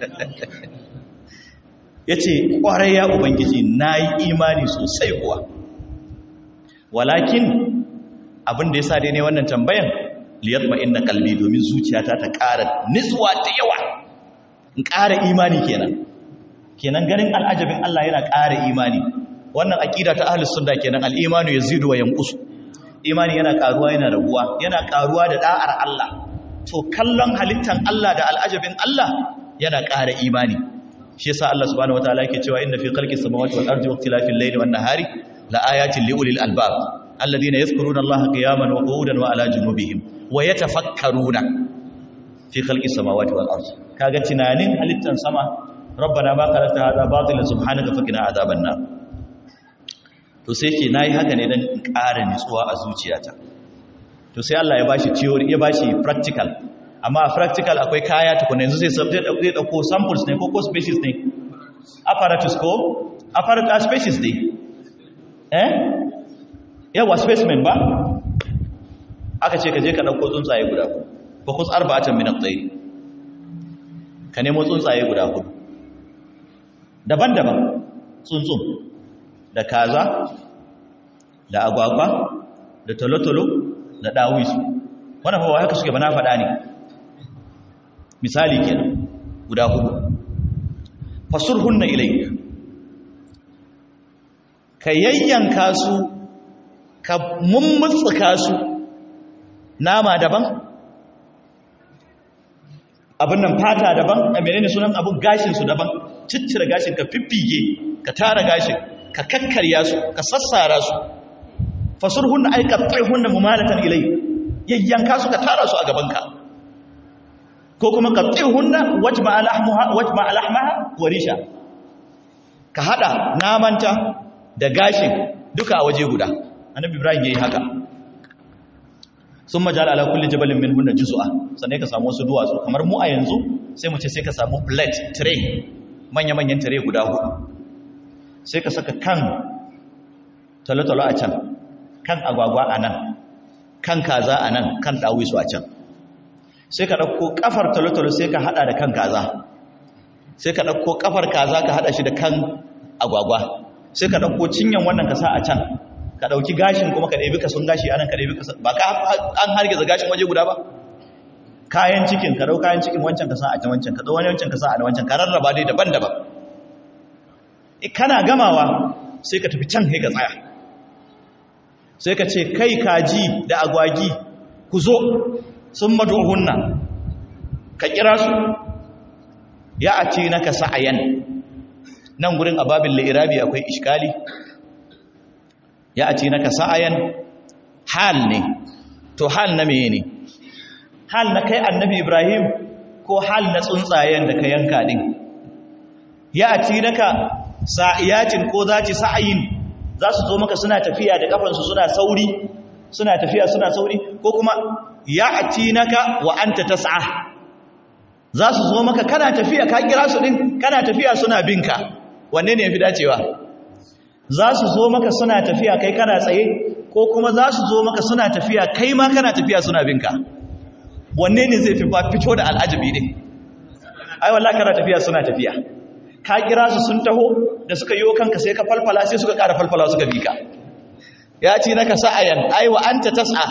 Speaker 1: yace kwarai ya ubangiji nayi imani sosai kuwa walakin abin da yasa dai ne wannan tambayan liyatma inna qalbi domin zuciyata ta ƙara nitsuwa da yawa in ƙara imani kenan kenan ganin al'ajabin Allah yana ƙara imani wannan aƙida ta ahlus sunna kenan al-imanu yazidu wa yanqusu imani yana ƙaruwa yana raguwa yana ƙaruwa da da'ar Allah to kallon halittan Allah da al'ajabin Allah yana ƙara imani shi yasa Allah subhanahu wataala yake cewa inna fi khalqis samawati wal ardi wa ikhtilafil layli wan nahari la ayatin li ulil albab alladhina yadhkuruna Allaha qiyaman wa qu'udan wa ala junubihim wa yatafakkaruna fi khalqis samawati wal ardi kaga tunanin halittan sama rabbana ma khalaqta hadha batila subhanaka faqina adhaban nar to sai ke nayi haka ne dan in ƙara nutsuwa a zuciyata to sai Allah ya bashi theory ya bashi practical amma a practical akwai kaya tukuna yanzu sai subject zai dauko samples ne ko ko species ne apparatus ko apparatus species ne eh yawa specimen ba aka ce ka je ka dauko tsuntsaye guda ko kus arba'atan min at-tayr ka nemo tsuntsaye guda hudu daban-daban tsuntsun da kaza da agwagwa da tolotolo da dawisu wannan fa haka suke bana faɗa ne misali kenan guda hudu fasurhunna ilayk ka yayyanka su ka mummutsuka su nama daban abin nan fata daban a menene sunan abin gashinsu daban ciccire gashin ka fiffige ka tara gashin ka kakkarya su ka sassara su fasurhunna ay qattihunna mumalatan ilay yayyanka su ka tara su a gabanka ko kuma qattihunna wajma alahmuha wajma alahmaha wa risha ka hada namanta da gashin duka a waje guda annabi ibrahim yayi haka sun majal ala kulli jabalin min hunna juz'a sannan ka samu wasu duwatsu kamar mu a yanzu sai mu ce sai ka samu plate tray manya-manyan tray guda hudu sai ka saka kan talotalo a can kan agwagwa a nan kan kaza a nan kan dawisu a can sai ka ɗauko ƙafar talotalo sai ka haɗa da kan kaza sai ka ɗauko ƙafar kaza ka haɗa shi da kan agwagwa sai ka ɗauko cinyan wannan ka sa a can ka ɗauki gashin kuma ka ɗabi kasun gashi anan ka ɗabi kasun ba ka an hargiza gashin waje guda ba kayan cikin ka ɗau kayan cikin wancan ka sa a can wancan ka ɗau wani wancan ka sa a wancan ka rarraba dai daban-daban kana gamawa sai ka tafi can kai ka tsaya sai ka ce kai kaji da agwagi ku zo sun maduhunna ka kira su ya a ce naka sa'ayan nan gurin ababin la'irabi akwai iskali ya ce naka sa'ayan hal ne to hal na meye ne hal na kai annabi ibrahim ko hal na tsuntsayen da ka yanka din ya ce naka sa'iyacin ko za ci sa'ayin za su zo maka suna tafiya da kafansu suna sauri suna tafiya suna sauri ko kuma ya ati naka wa anta tas'a za su zo maka kana tafiya ka kira su din kana tafiya suna binka wanne ne yafi dacewa za su zo maka suna tafiya kai kana tsaye ko kuma za su zo maka suna tafiya kai ma kana tafiya suna binka wanne ne zai fi fito da al'ajabi ne ai wallahi kana tafiya suna tafiya ka kira su sun taho da suka yi kanka sai ka falfala sai suka ƙara falfala suka bi ka ya ce naka sa'ayan ai wa anta tas'a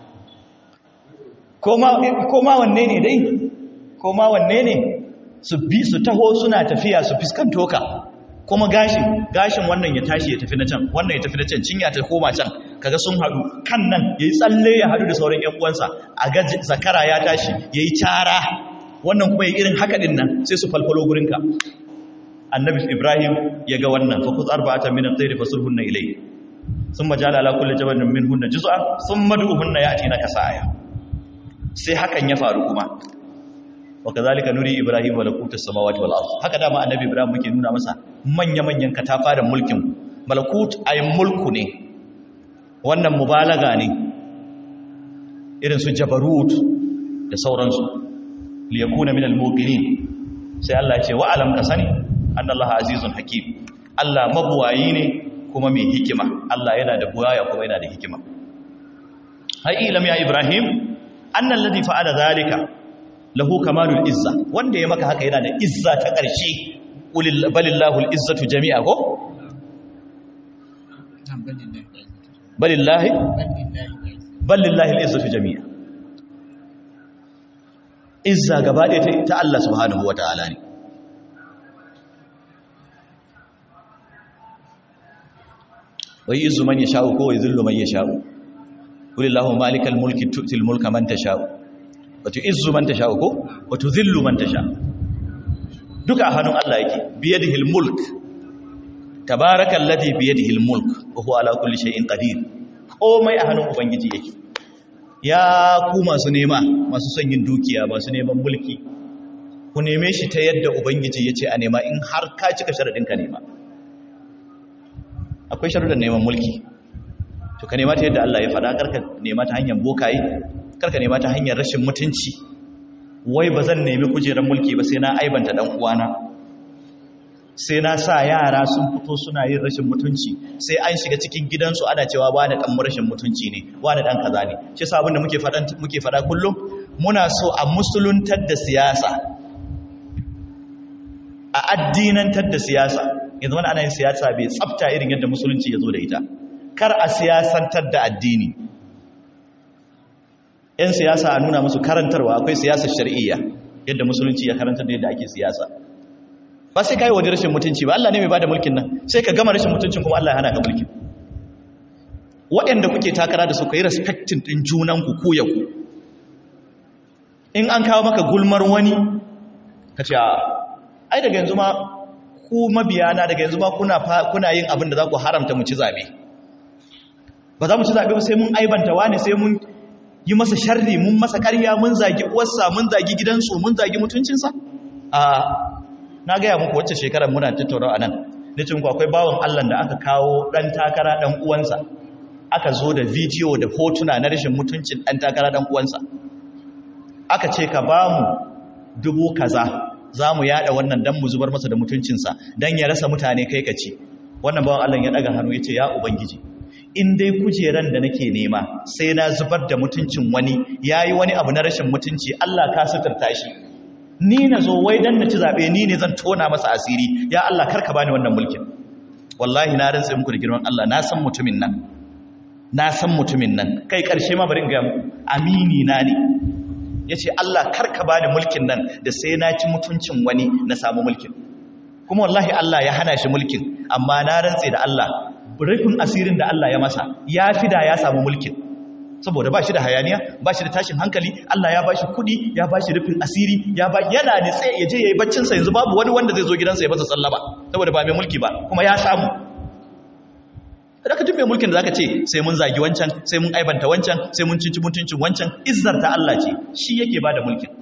Speaker 1: koma wanne ne dai koma wanne ne su bi su taho suna tafiya su fiskanto ka kuma gashin gashin wannan ya tashi ya tafi na can wannan ya tafi na can cinya ta koma can kaga sun haɗu kan nan yayi tsalle ya haɗu da sauran ƴan uwansa a ga zakara ya tashi yayi cara wannan kuma yayi irin haka din nan sai su falfalo gurin ka annabi ibrahim ya ga wannan fa kuz arba'atan min at-tayr fasulhunna ilayhi thumma ja'ala ala kulli jabalin minhunna juz'an thumma du'uhunna ya'tinaka sa'aya sai hakan ya faru kuma wa kazalika nuri ibrahim malakuta samawati wal ardh haka dama annabi ibrahim muke nuna masa manya manyan katafaren mulkin malakut ay mulku ne wannan mubalaga ne irin su jabarut da sauransu liyakuna min al-muqinin sai Allah ya ce wa alam ka sani annallaha azizun hakim Allah mabuwayi ne kuma mai hikima Allah yana da buwaya kuma yana da hikima hai ilam ya ibrahim annal ladhi fa'ala zalika lahu kamalul izza wanda ya maka haka yana da izza ta ƙarshe balillahu al-izzatu jami'a ko balillahi balillahi al-izzatu jami'a izza gaba ɗaya ta Allah subhanahu wata'ala ne wai izu man yasha'u ko wai zillu man yasha'u qulillahu malikal mulki tu'til mulka man tasha'u wa tu'izzu man tasha'u ko wa tudhillu man tasha duka a hannun Allah yake biyadihil mulk tabarakal ladhi biyadihil mulk wa huwa ala kulli shay'in qadir komai a hannun ubangiji yake ya ku masu nema masu son yin dukiya masu neman mulki ku neme shi ta yadda ubangiji yace a nema in har ka cika sharadin ka nema akwai sharuɗan neman mulki to ka nema ta yadda Allah ya faɗa karka nema ta hanyar bokaye karka nema ta hanyar rashin mutunci wai ba zan nemi kujerar mulki ba sai na aibanta dan uwana sai na sa yara sun fito suna yin rashin mutunci sai an shiga cikin gidansu ana cewa wani dan rashin mutunci ne wani dan kaza ne shi yasa abin da muke faɗa muke faɗa kullum muna so a musuluntar da siyasa a addinantar da siyasa yanzu wani ana yin siyasa bai tsafta irin yadda musulunci ya zo da ita kar a siyasantar da addini ‘yan siyasa a nuna musu karantarwa akwai siyasar shari'iyya yadda musulunci ya karantar da yadda ake siyasa ba sai ka yi waje rashin mutunci ba Allah ne mai ba da mulkin nan sai ka gama rashin mutuncin kuma Allah ya hana ka mulkin waɗanda kuke takara da su ka yi respectin ɗin junanku ku ya ku in an kawo maka gulmar wani ka ce ai daga yanzu ma ku mabiyana daga yanzu ma kuna yin abin da za ku haramta mu ci zaɓe ba za mu ci zaɓe ba sai mun aibanta wani sai mun yi masa sharri mun masa ƙarya mun zagi uwarsa mun zagi gidansu mun zagi mutuncinsa a na gaya muku wacce shekarar muna tattauna a nan da cin akwai bawan allah da aka kawo ɗan takara ɗan uwansa aka zo da bidiyo da hotuna na rashin mutuncin ɗan takara ɗan uwansa aka ce ka ba mu dubu kaza za mu yada wannan dan mu zubar masa da mutuncinsa dan ya rasa mutane kai ka ci wannan bawan allah ya ɗaga hannu ya ce ya ubangiji in dai kujeran da nake nema sai na zubar da mutuncin wani ya yi wani abu na rashin mutunci Allah ka suturta shi ni na zo wai dan na ci zaɓe ni ne zan tona masa asiri ya Allah karka bani wannan mulkin wallahi na rantsa muku da girman Allah na san mutumin nan na san mutumin nan kai ƙarshe ma bari in ga muku amini na ne yace Allah karka bani mulkin nan da sai na ci mutuncin wani na samu mulkin kuma wallahi Allah ya hana shi mulkin amma na rantse da Allah rufin asirin da Allah ya masa ya fi da ya samu mulkin saboda ba shi da hayaniya ba shi da tashin hankali Allah ya ba shi kudi ya ba shi rufin asiri ya ba yana da tsaye ya je ya yi baccinsa yanzu babu wani wanda zai zo gidansa ya masa sallaba saboda ba mai mulki ba kuma ya samu da ka mai mulkin da zaka ce sai mun zagi wancan sai mun aibanta wancan sai mun cinci mutuncin wancan izzar ta Allah ce shi yake ba da mulkin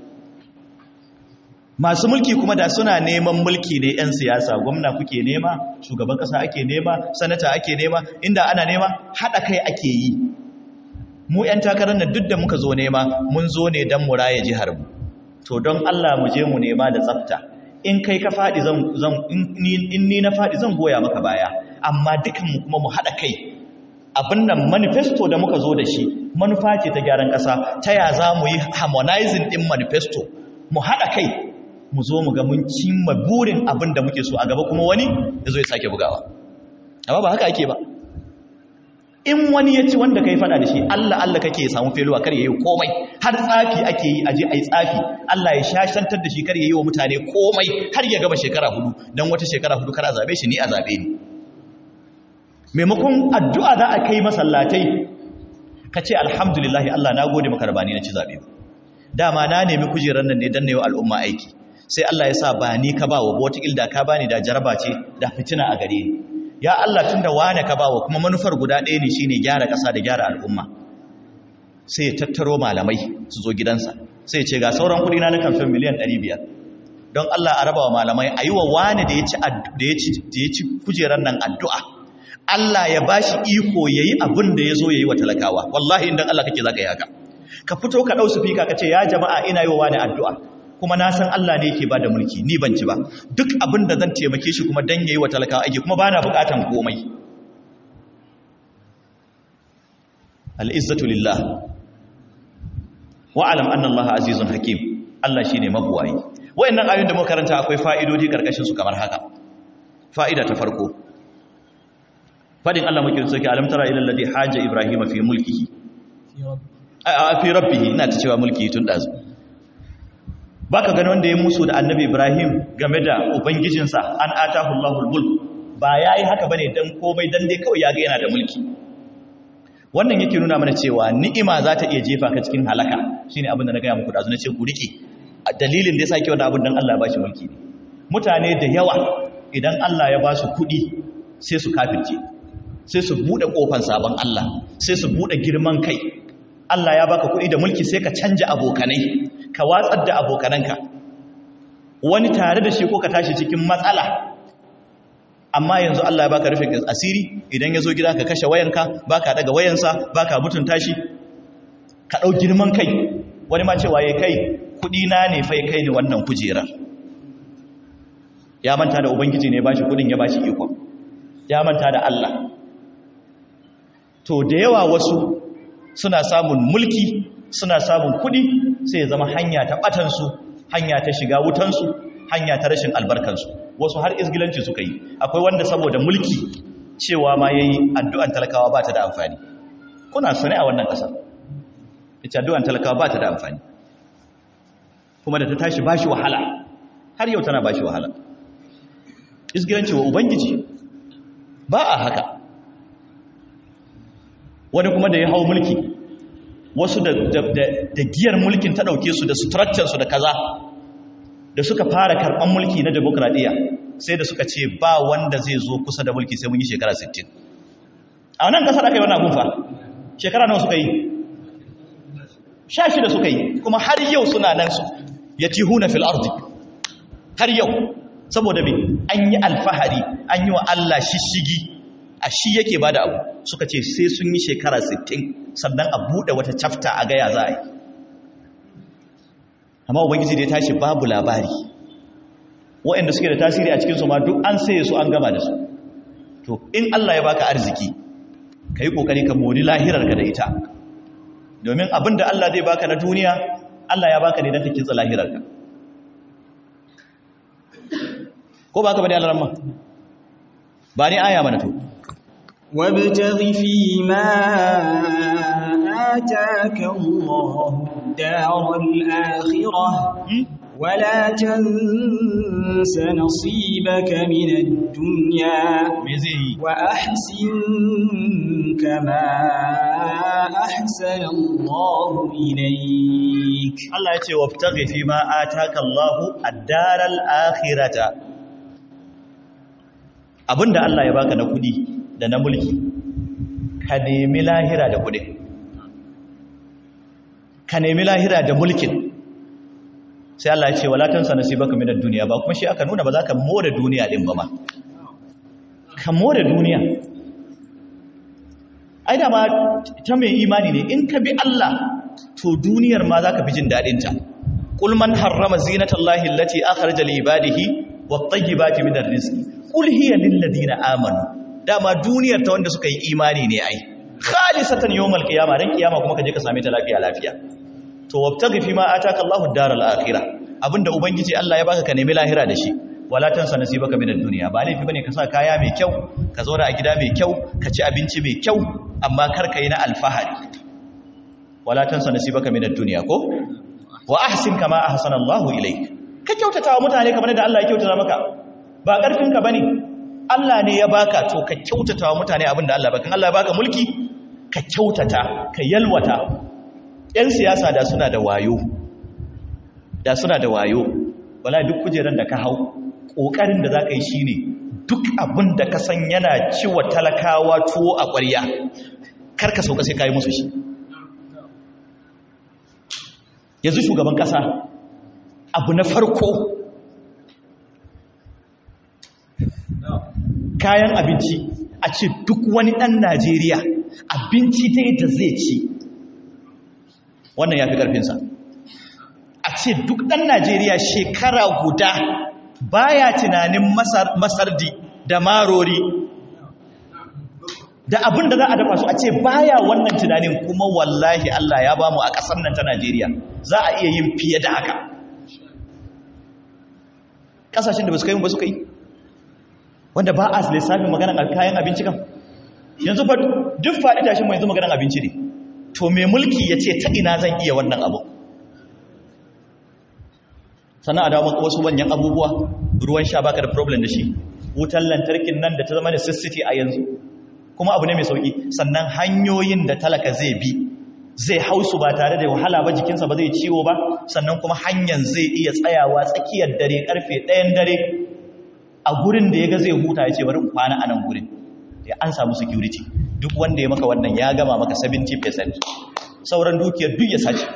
Speaker 1: masu mulki kuma da suna neman mulki ne 'yan siyasa gwamna kuke nema shugaban kasa ake nema sanata ake nema inda ana nema haɗa kai ake yi mu 'yan takarar nan duk da muka zo nema mun zo ne don mu raye jihar mu to don Allah mu je mu nema da tsafta in kai ka faɗi zan zan in ni na faɗi zan goya maka baya amma dukan mu kuma mu haɗa kai abin nan manifesto da muka zo da shi manufa ce ta gyaran ƙasa ta ya za mu yi harmonizing ɗin manifesto mu haɗa kai mu zo mu ga mun cimma burin abin da muke so a gaba kuma wani ya zo ya sake bugawa amma ba haka ake ba in wani ya ci wanda kai fada da shi Allah Allah kake ya samu feluwa kar yayi komai har tsafi ake yi aje ai tsafi Allah ya shashantar da shi kar yayi wa mutane komai har ya gaba shekara hudu dan wata shekara hudu kar a zabe shi ni a zabe ni maimakon addu'a za a kai masallatai ka ce alhamdulillah Allah na gode maka rabani na ci zabe dama na nemi kujerar nan ne dan na yi al'umma aiki sai Allah ya sa ba ni ka bawa ba wata ilda ka bani da jaraba ce da fitina a gare ni ya Allah tun da wane ka bawa kuma manufar guda ɗaya ne shine gyara ƙasa da gyara al'umma sai ya tattaro malamai su zo gidansa sai ya ce ga sauran kuɗi na na kamfen miliyan 500 don Allah a raba wa malamai a yi wa wane da ya ci kujerar nan addu'a Allah ya ba shi iko ya yi abin da ya zo ya yi wa talakawa wallahi inda Allah kake za ka yi haka ka fito ka ɗau su fika ka ce ya jama'a ina yi wa wane addu'a kuma na san Allah ne yake bada mulki ni ban ci ba duk abin da zan taimake shi kuma dan yayi wa talakawa aiki kuma bana bukatan komai al-izzatu lillah wa alam anna Allah azizun hakim Allah shine mabuwayi wayannan ayoyin da muka karanta akwai fa'idodi karkashin su kamar haka fa'ida ta farko fadin Allah muke soke alam tara ila alladhi haja ibrahima fi mulkihi a fi rabbihi ina ta cewa mulki tun dazu baka gani wanda ya musu da annabi Ibrahim game da ubangijinsa an atahu Allahul mulk ba yayi haka bane dan komai dan dai kawai yaga yana da mulki wannan yake nuna mana cewa ni'ima za ta iya jefa ka cikin halaka shine abin da na gaya muku da azu na ce ku rike dalilin da yasa ke wannan abin dan Allah ya bashi mulki ne mutane da yawa idan Allah ya ba su kuɗi sai su kafirce sai su bude kofar sabon Allah sai su bude girman kai Allah ya baka kuɗi da mulki sai ka canja abokanai ka watsar da abokananka wani tare da shi ko ka tashi cikin matsala amma yanzu Allah ya baka rufin asiri idan ya zo gida ka kashe wayanka baka daga wayansa baka mutunta shi ka ɗau girman kai wani ma cewa ya kai kuɗi na ne fai kai ne wannan kujerar ya manta da ubangiji ne ba shi kuɗin ya ba shi ikon ya manta da Allah to da yawa wasu suna samun mulki suna samun kuɗi sai ya zama hanya ta ɓatansu hanya ta shiga wutansu hanya ta rashin albarkansu wasu har izgilanci suka yi akwai wanda saboda mulki cewa ma ya yi addu'an talakawa ba ta da amfani kuna sane a wannan ƙasar ita addu'an talakawa ba ta da amfani kuma da ta tashi ba shi wahala har yau tana ba shi wahala izgilanci wa ubangiji ba a haka wani kuma da ya hau mulki wasu da, giyar mulkin ta ɗauke su da structure da kaza da suka fara karɓar mulki na demokradiyya sai da suka ce ba wanda zai zo kusa da mulki sai mun yi shekara 60 a wannan ƙasar aka yi wani abun fa shekara nawa suka yi sha shida suka yi kuma har yau suna nan su ya ci huna fil ardi har yau saboda me an yi alfahari an yi wa Allah shishigi a shi yake ba da abu suka ce sai sun yi shekara 60 sannan a buɗe wata cafta a gaya za a yi amma ubangiji da ya tashi babu labari waɗanda suke da tasiri a cikinsu ma duk an saye su an gama da su to in Allah ya baka arziki ka yi ƙoƙari ka mori lahirarka da ita domin abin da Allah zai baka na duniya Allah ya baka ne don ka kitsa lahirarka ko baka bane Allah ramma ba ni aya mana to
Speaker 2: وابتغ فيما آتاك الله الدار الآخرة ولا تنس نصيبك من الدنيا وأحسن كما أحسن الله إليك
Speaker 1: الله يتي وابتغ فيما آتاك الله الدار الآخرة abinda Allah ya baka na kudi da na mulki ka nemi lahira da kudin ka nemi lahira da mulkin sai Allah ya ce wala tansa nasibaka minad dunya ba kuma shi aka nuna ba za ka more duniya din ba ma ka more duniya ai da ma ta mai imani ne in ka bi Allah to duniyar ma za ka fi jin dadin ta qul man harrama zinatallahi allati akhraja li ibadihi wat-tayyibati minar rizqi qul hiya lil ladina amanu dama duniyar ta wanda suka yi imani ne ai khalisatan yawmal qiyamah dan kiyama kuma kaje ka same ta lafiya lafiya to wabtaghi fi ma ataka Allahu ad-daral akhirah abinda ubangiji Allah ya baka ka nemi lahira da shi wala tansa nasibaka min ad-dunya ba laifi bane ka sa kaya mai kyau ka zauna a gida mai kyau ka ci abinci mai kyau amma kar ka yi na alfahari wala tansa nasibaka min ad-dunya ko wa ahsin kama ahsana Allahu ilayk ka kyautata wa mutane kamar da Allah ya kyautata maka ba karfin ka bane Allah ne ya baka to ka kyautata wa mutane abinda Allah baka Allah ya baka mulki ka kyautata ka yalwata yan siyasa da suna da wayo da suna da wayo wala duk kujeran da ka hau ƙoƙarin da za ka yi shi ne duk abin da ka san yana ciwa talakawa tuwo a ƙwarya karka sauka sai ka yi musu shi yanzu shugaban ƙasa abu na farko kayan abinci a ce duk wani ɗan najeriya abinci ta yadda zai ci wannan ya fi ƙarfinsa a ce duk ɗan najeriya shekara guda baya tunanin masardi da marori da abin da za a dafa su a ce baya wannan tunanin kuma wallahi Allah ya bamu a ƙasar nan ta Najeriya za a iya yin fiye da haka ƙasashen da ba su kai ba su kai wanda ba a lissafin maganan kayan abinci kan yanzu fa duk faɗi tashin mai yanzu maganan abinci ne to mai mulki ya ce ta ina zan iya wannan abu sannan a dawo wasu manyan abubuwa ruwan sha baka da problem da shi wutar lantarkin nan da ta zama da sissiti a yanzu kuma abu ne mai sauki sannan hanyoyin da talaka zai bi zai hausu ba tare da wahala ba jikinsa ba zai ciwo ba sannan kuma hanyar zai iya tsayawa tsakiyar dare karfe ɗayan dare a gurin da ya ga zai huta ya ce bari kwana a nan gurin ya an samu security duk wanda ya maka wannan ya gama maka 70% sauran dukiyar duk ya sace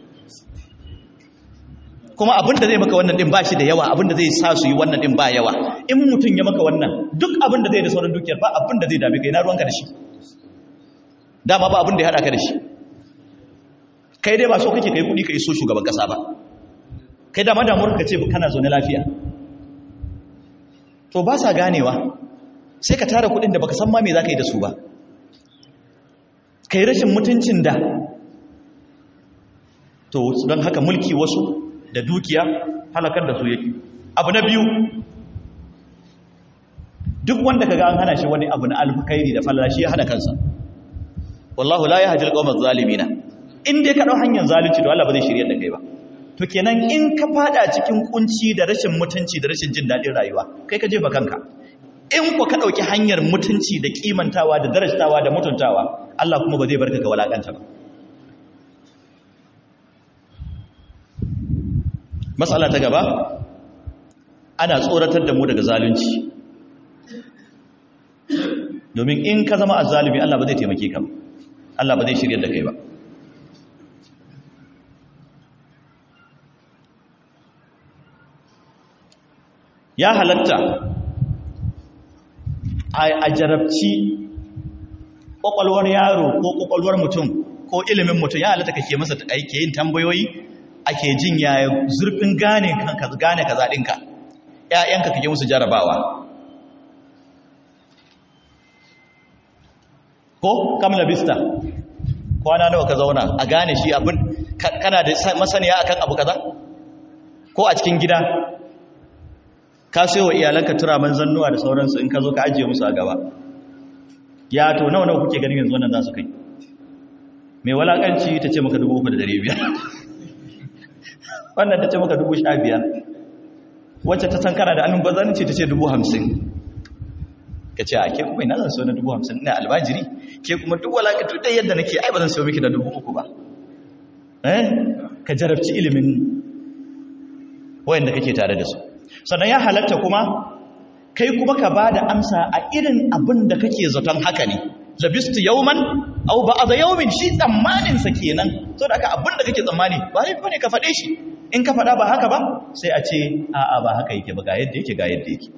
Speaker 1: kuma abinda zai maka wannan din ba shi da yawa abinda zai sa su yi wannan din ba yawa in mutum ya maka wannan duk abinda zai da sauran dukiyar ba abinda zai dame kai na ruwanka da shi dama ba abinda ya hada ka da shi kai dai ba so kake kai kudi ka iso shugaban kasa ba kai dama damuwar ka ce kana zaune lafiya to ba sa ganewa sai ka tara kudin da baka san ma me za ka yi da su ba kai rashin mutuncin da to don haka mulki wasu da dukiya halakar da su yake abu na biyu duk wanda kaga an hana shi wani abu na alfukairi da falala shi ya hana kansa wallahu la yahdi alqawma zalimina in dai ka dau hanyar zalunci to Allah ba zai shirye da kai ba to kenan in ka fada cikin kunci da rashin mutunci da rashin jin dadin rayuwa kai ka jefa kanka in ku ka dauki hanyar mutunci da kimantawa da darajtawa da mutuntawa Allah kuma ba zai barka ga walakanta ba matsala ta gaba ana tsoratar da mu daga zalunci domin in ka zama azzalumi Allah ba zai taimake ka Allah ba zai shirya da kai ba ya halatta a jarabci ƙwaƙwalwar yaro ko ƙwaƙwalwar mutum ko ilimin mutum ya halatta kake masa aike yin tambayoyi ake jin yaya zurfin gane kanka gane kaza ɗinka ‘ya'yanka kake musu jarabawa ko kamla bista kwana nawa ka zauna a gane shi abin kana da masaniya akan abu kaza ko a cikin gida ka sayo wa iyalanka turaman zannuwa da sauransu in ka zo ka ajiye musu a gaba ya to nawa nawa kuke ganin yanzu wannan za su kai mai walakanci ta ce maka dubu uku da dare biyar wannan ta ce maka dubu sha biyar wacce ta san kana da annun bazanci ta ce dubu hamsin ka ce a ke kuma ina zan so na dubu hamsin ina albajiri ke kuma duk walakatu ɗaya yadda nake ai ba zan so miki da dubu uku ba eh ka jarabci ilimin wayanda kake tare da su sannan ya halatta kuma kai kuma ka ba da amsa a irin abin da kake zaton haka ne labistu yauman au ba a da yaumin shi tsammaninsa kenan so da aka abin da kake tsammani ba ne ne ka faɗe shi in ka faɗa ba haka ba sai a ce a'a ba haka yake ba ga yadda yake ga yadda yake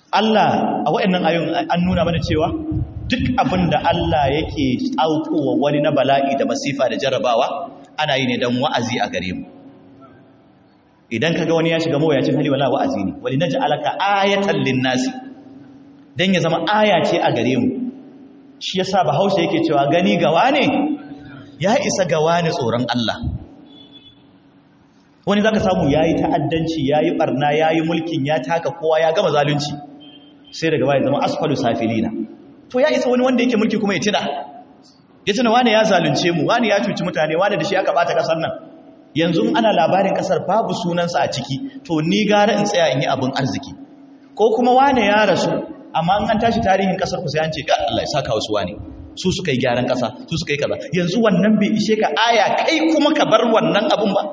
Speaker 1: Allah a waɗannan ayoyin an nuna mana cewa duk abin da Allah yake aukowa wani na bala'i da masifa da jarrabawa ana yi ne don wa'azi a gare mu idan kaga wani ya shiga mawuyacin hali wala wa'azi ne wali naj'alaka ayatan lin-nasi dan ya zama aya ce a gare mu shi yasa bahaushe yake cewa gani gawa ne ya isa gawa ne tsoron Allah wani zaka samu yayi ta'addanci yayi barna yayi mulkin ya taka kowa ya gama zalunci sai daga baya zama asfalu safilina to ya isa wani wanda yake mulki kuma ya tida ya tuna wani ya zalunce mu wani ya cuci mutane wani da shi aka bata kasar nan yanzu ana labarin kasar babu sunansa a ciki to ni gara in tsaya in yi abin arziki ko kuma wane ya rasu amma an tashi tarihin kasar ku sai an ce ga Allah ya saka wasu wane su suka yi gyaran kasa su suka yi kaza yanzu wannan bai ishe ka aya kai kuma ka bar wannan abun ba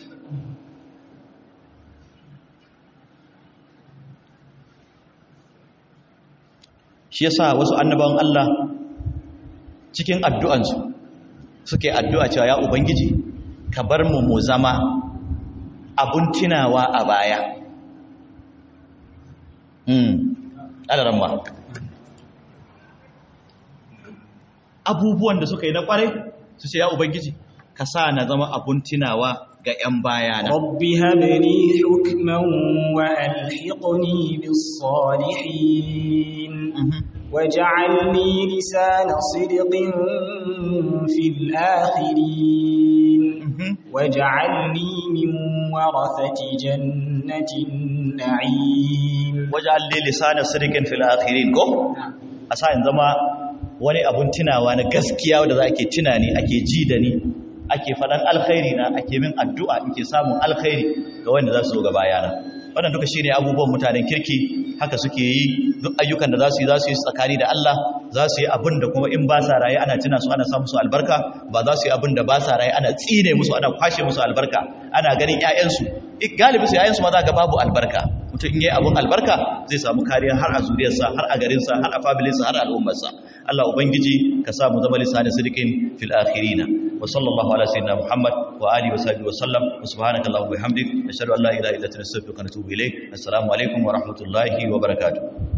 Speaker 1: shi yasa wasu annabawan Allah cikin addu'ansu suke addu'a cewa ya ubangiji ka bar mu mu zama abun tunawa a baya ƙadaran ba abubuwan da suka yi na ƙwarai su ce ya ubangiji ka sa na zama abun tunawa ga 'yan bayana
Speaker 2: rabbi habni hukman wa alhiqni bis salihin waj'alni lisana sidqin fil akhirin waj'alni min warathati jannatin na'im
Speaker 1: waj'alni lisana sidqin fil akhirin ko asa in zama wani abun tunawa na gaskiya da za ake tunani ake ji da ni ake faɗan alkhairi na ake min addu'a in ke samun alkhairi ga wanda za su zo gaba yana wannan duka shi ne abubuwan mutanen kirki haka suke yi duk ayyukan da za su yi za su yi tsakani da Allah za su yi abin da kuma in ba sa raye ana tuna su ana samu su albarka ba za su yi abin da ba sa raye ana tsine musu ana kwashe musu albarka ana ganin 'ya'yansu galibi su 'ya'yansu ma za ga babu albarka mutum in yi abin albarka zai samu kariya har a zuriyarsa har a garinsa har a familinsa har a al'ummarsa Allah ubangiji ka sa mu zama lisanin sidikin fil akhirina wa sallallahu ala sayyidina muhammad wa alihi wa sahbihi wa sallam wa subhanaka allahumma wa bihamdik ashhadu an la ilaha illa anta astaghfiruka wa atubu ilayk assalamu alaikum wa rahmatullahi wa barakatuh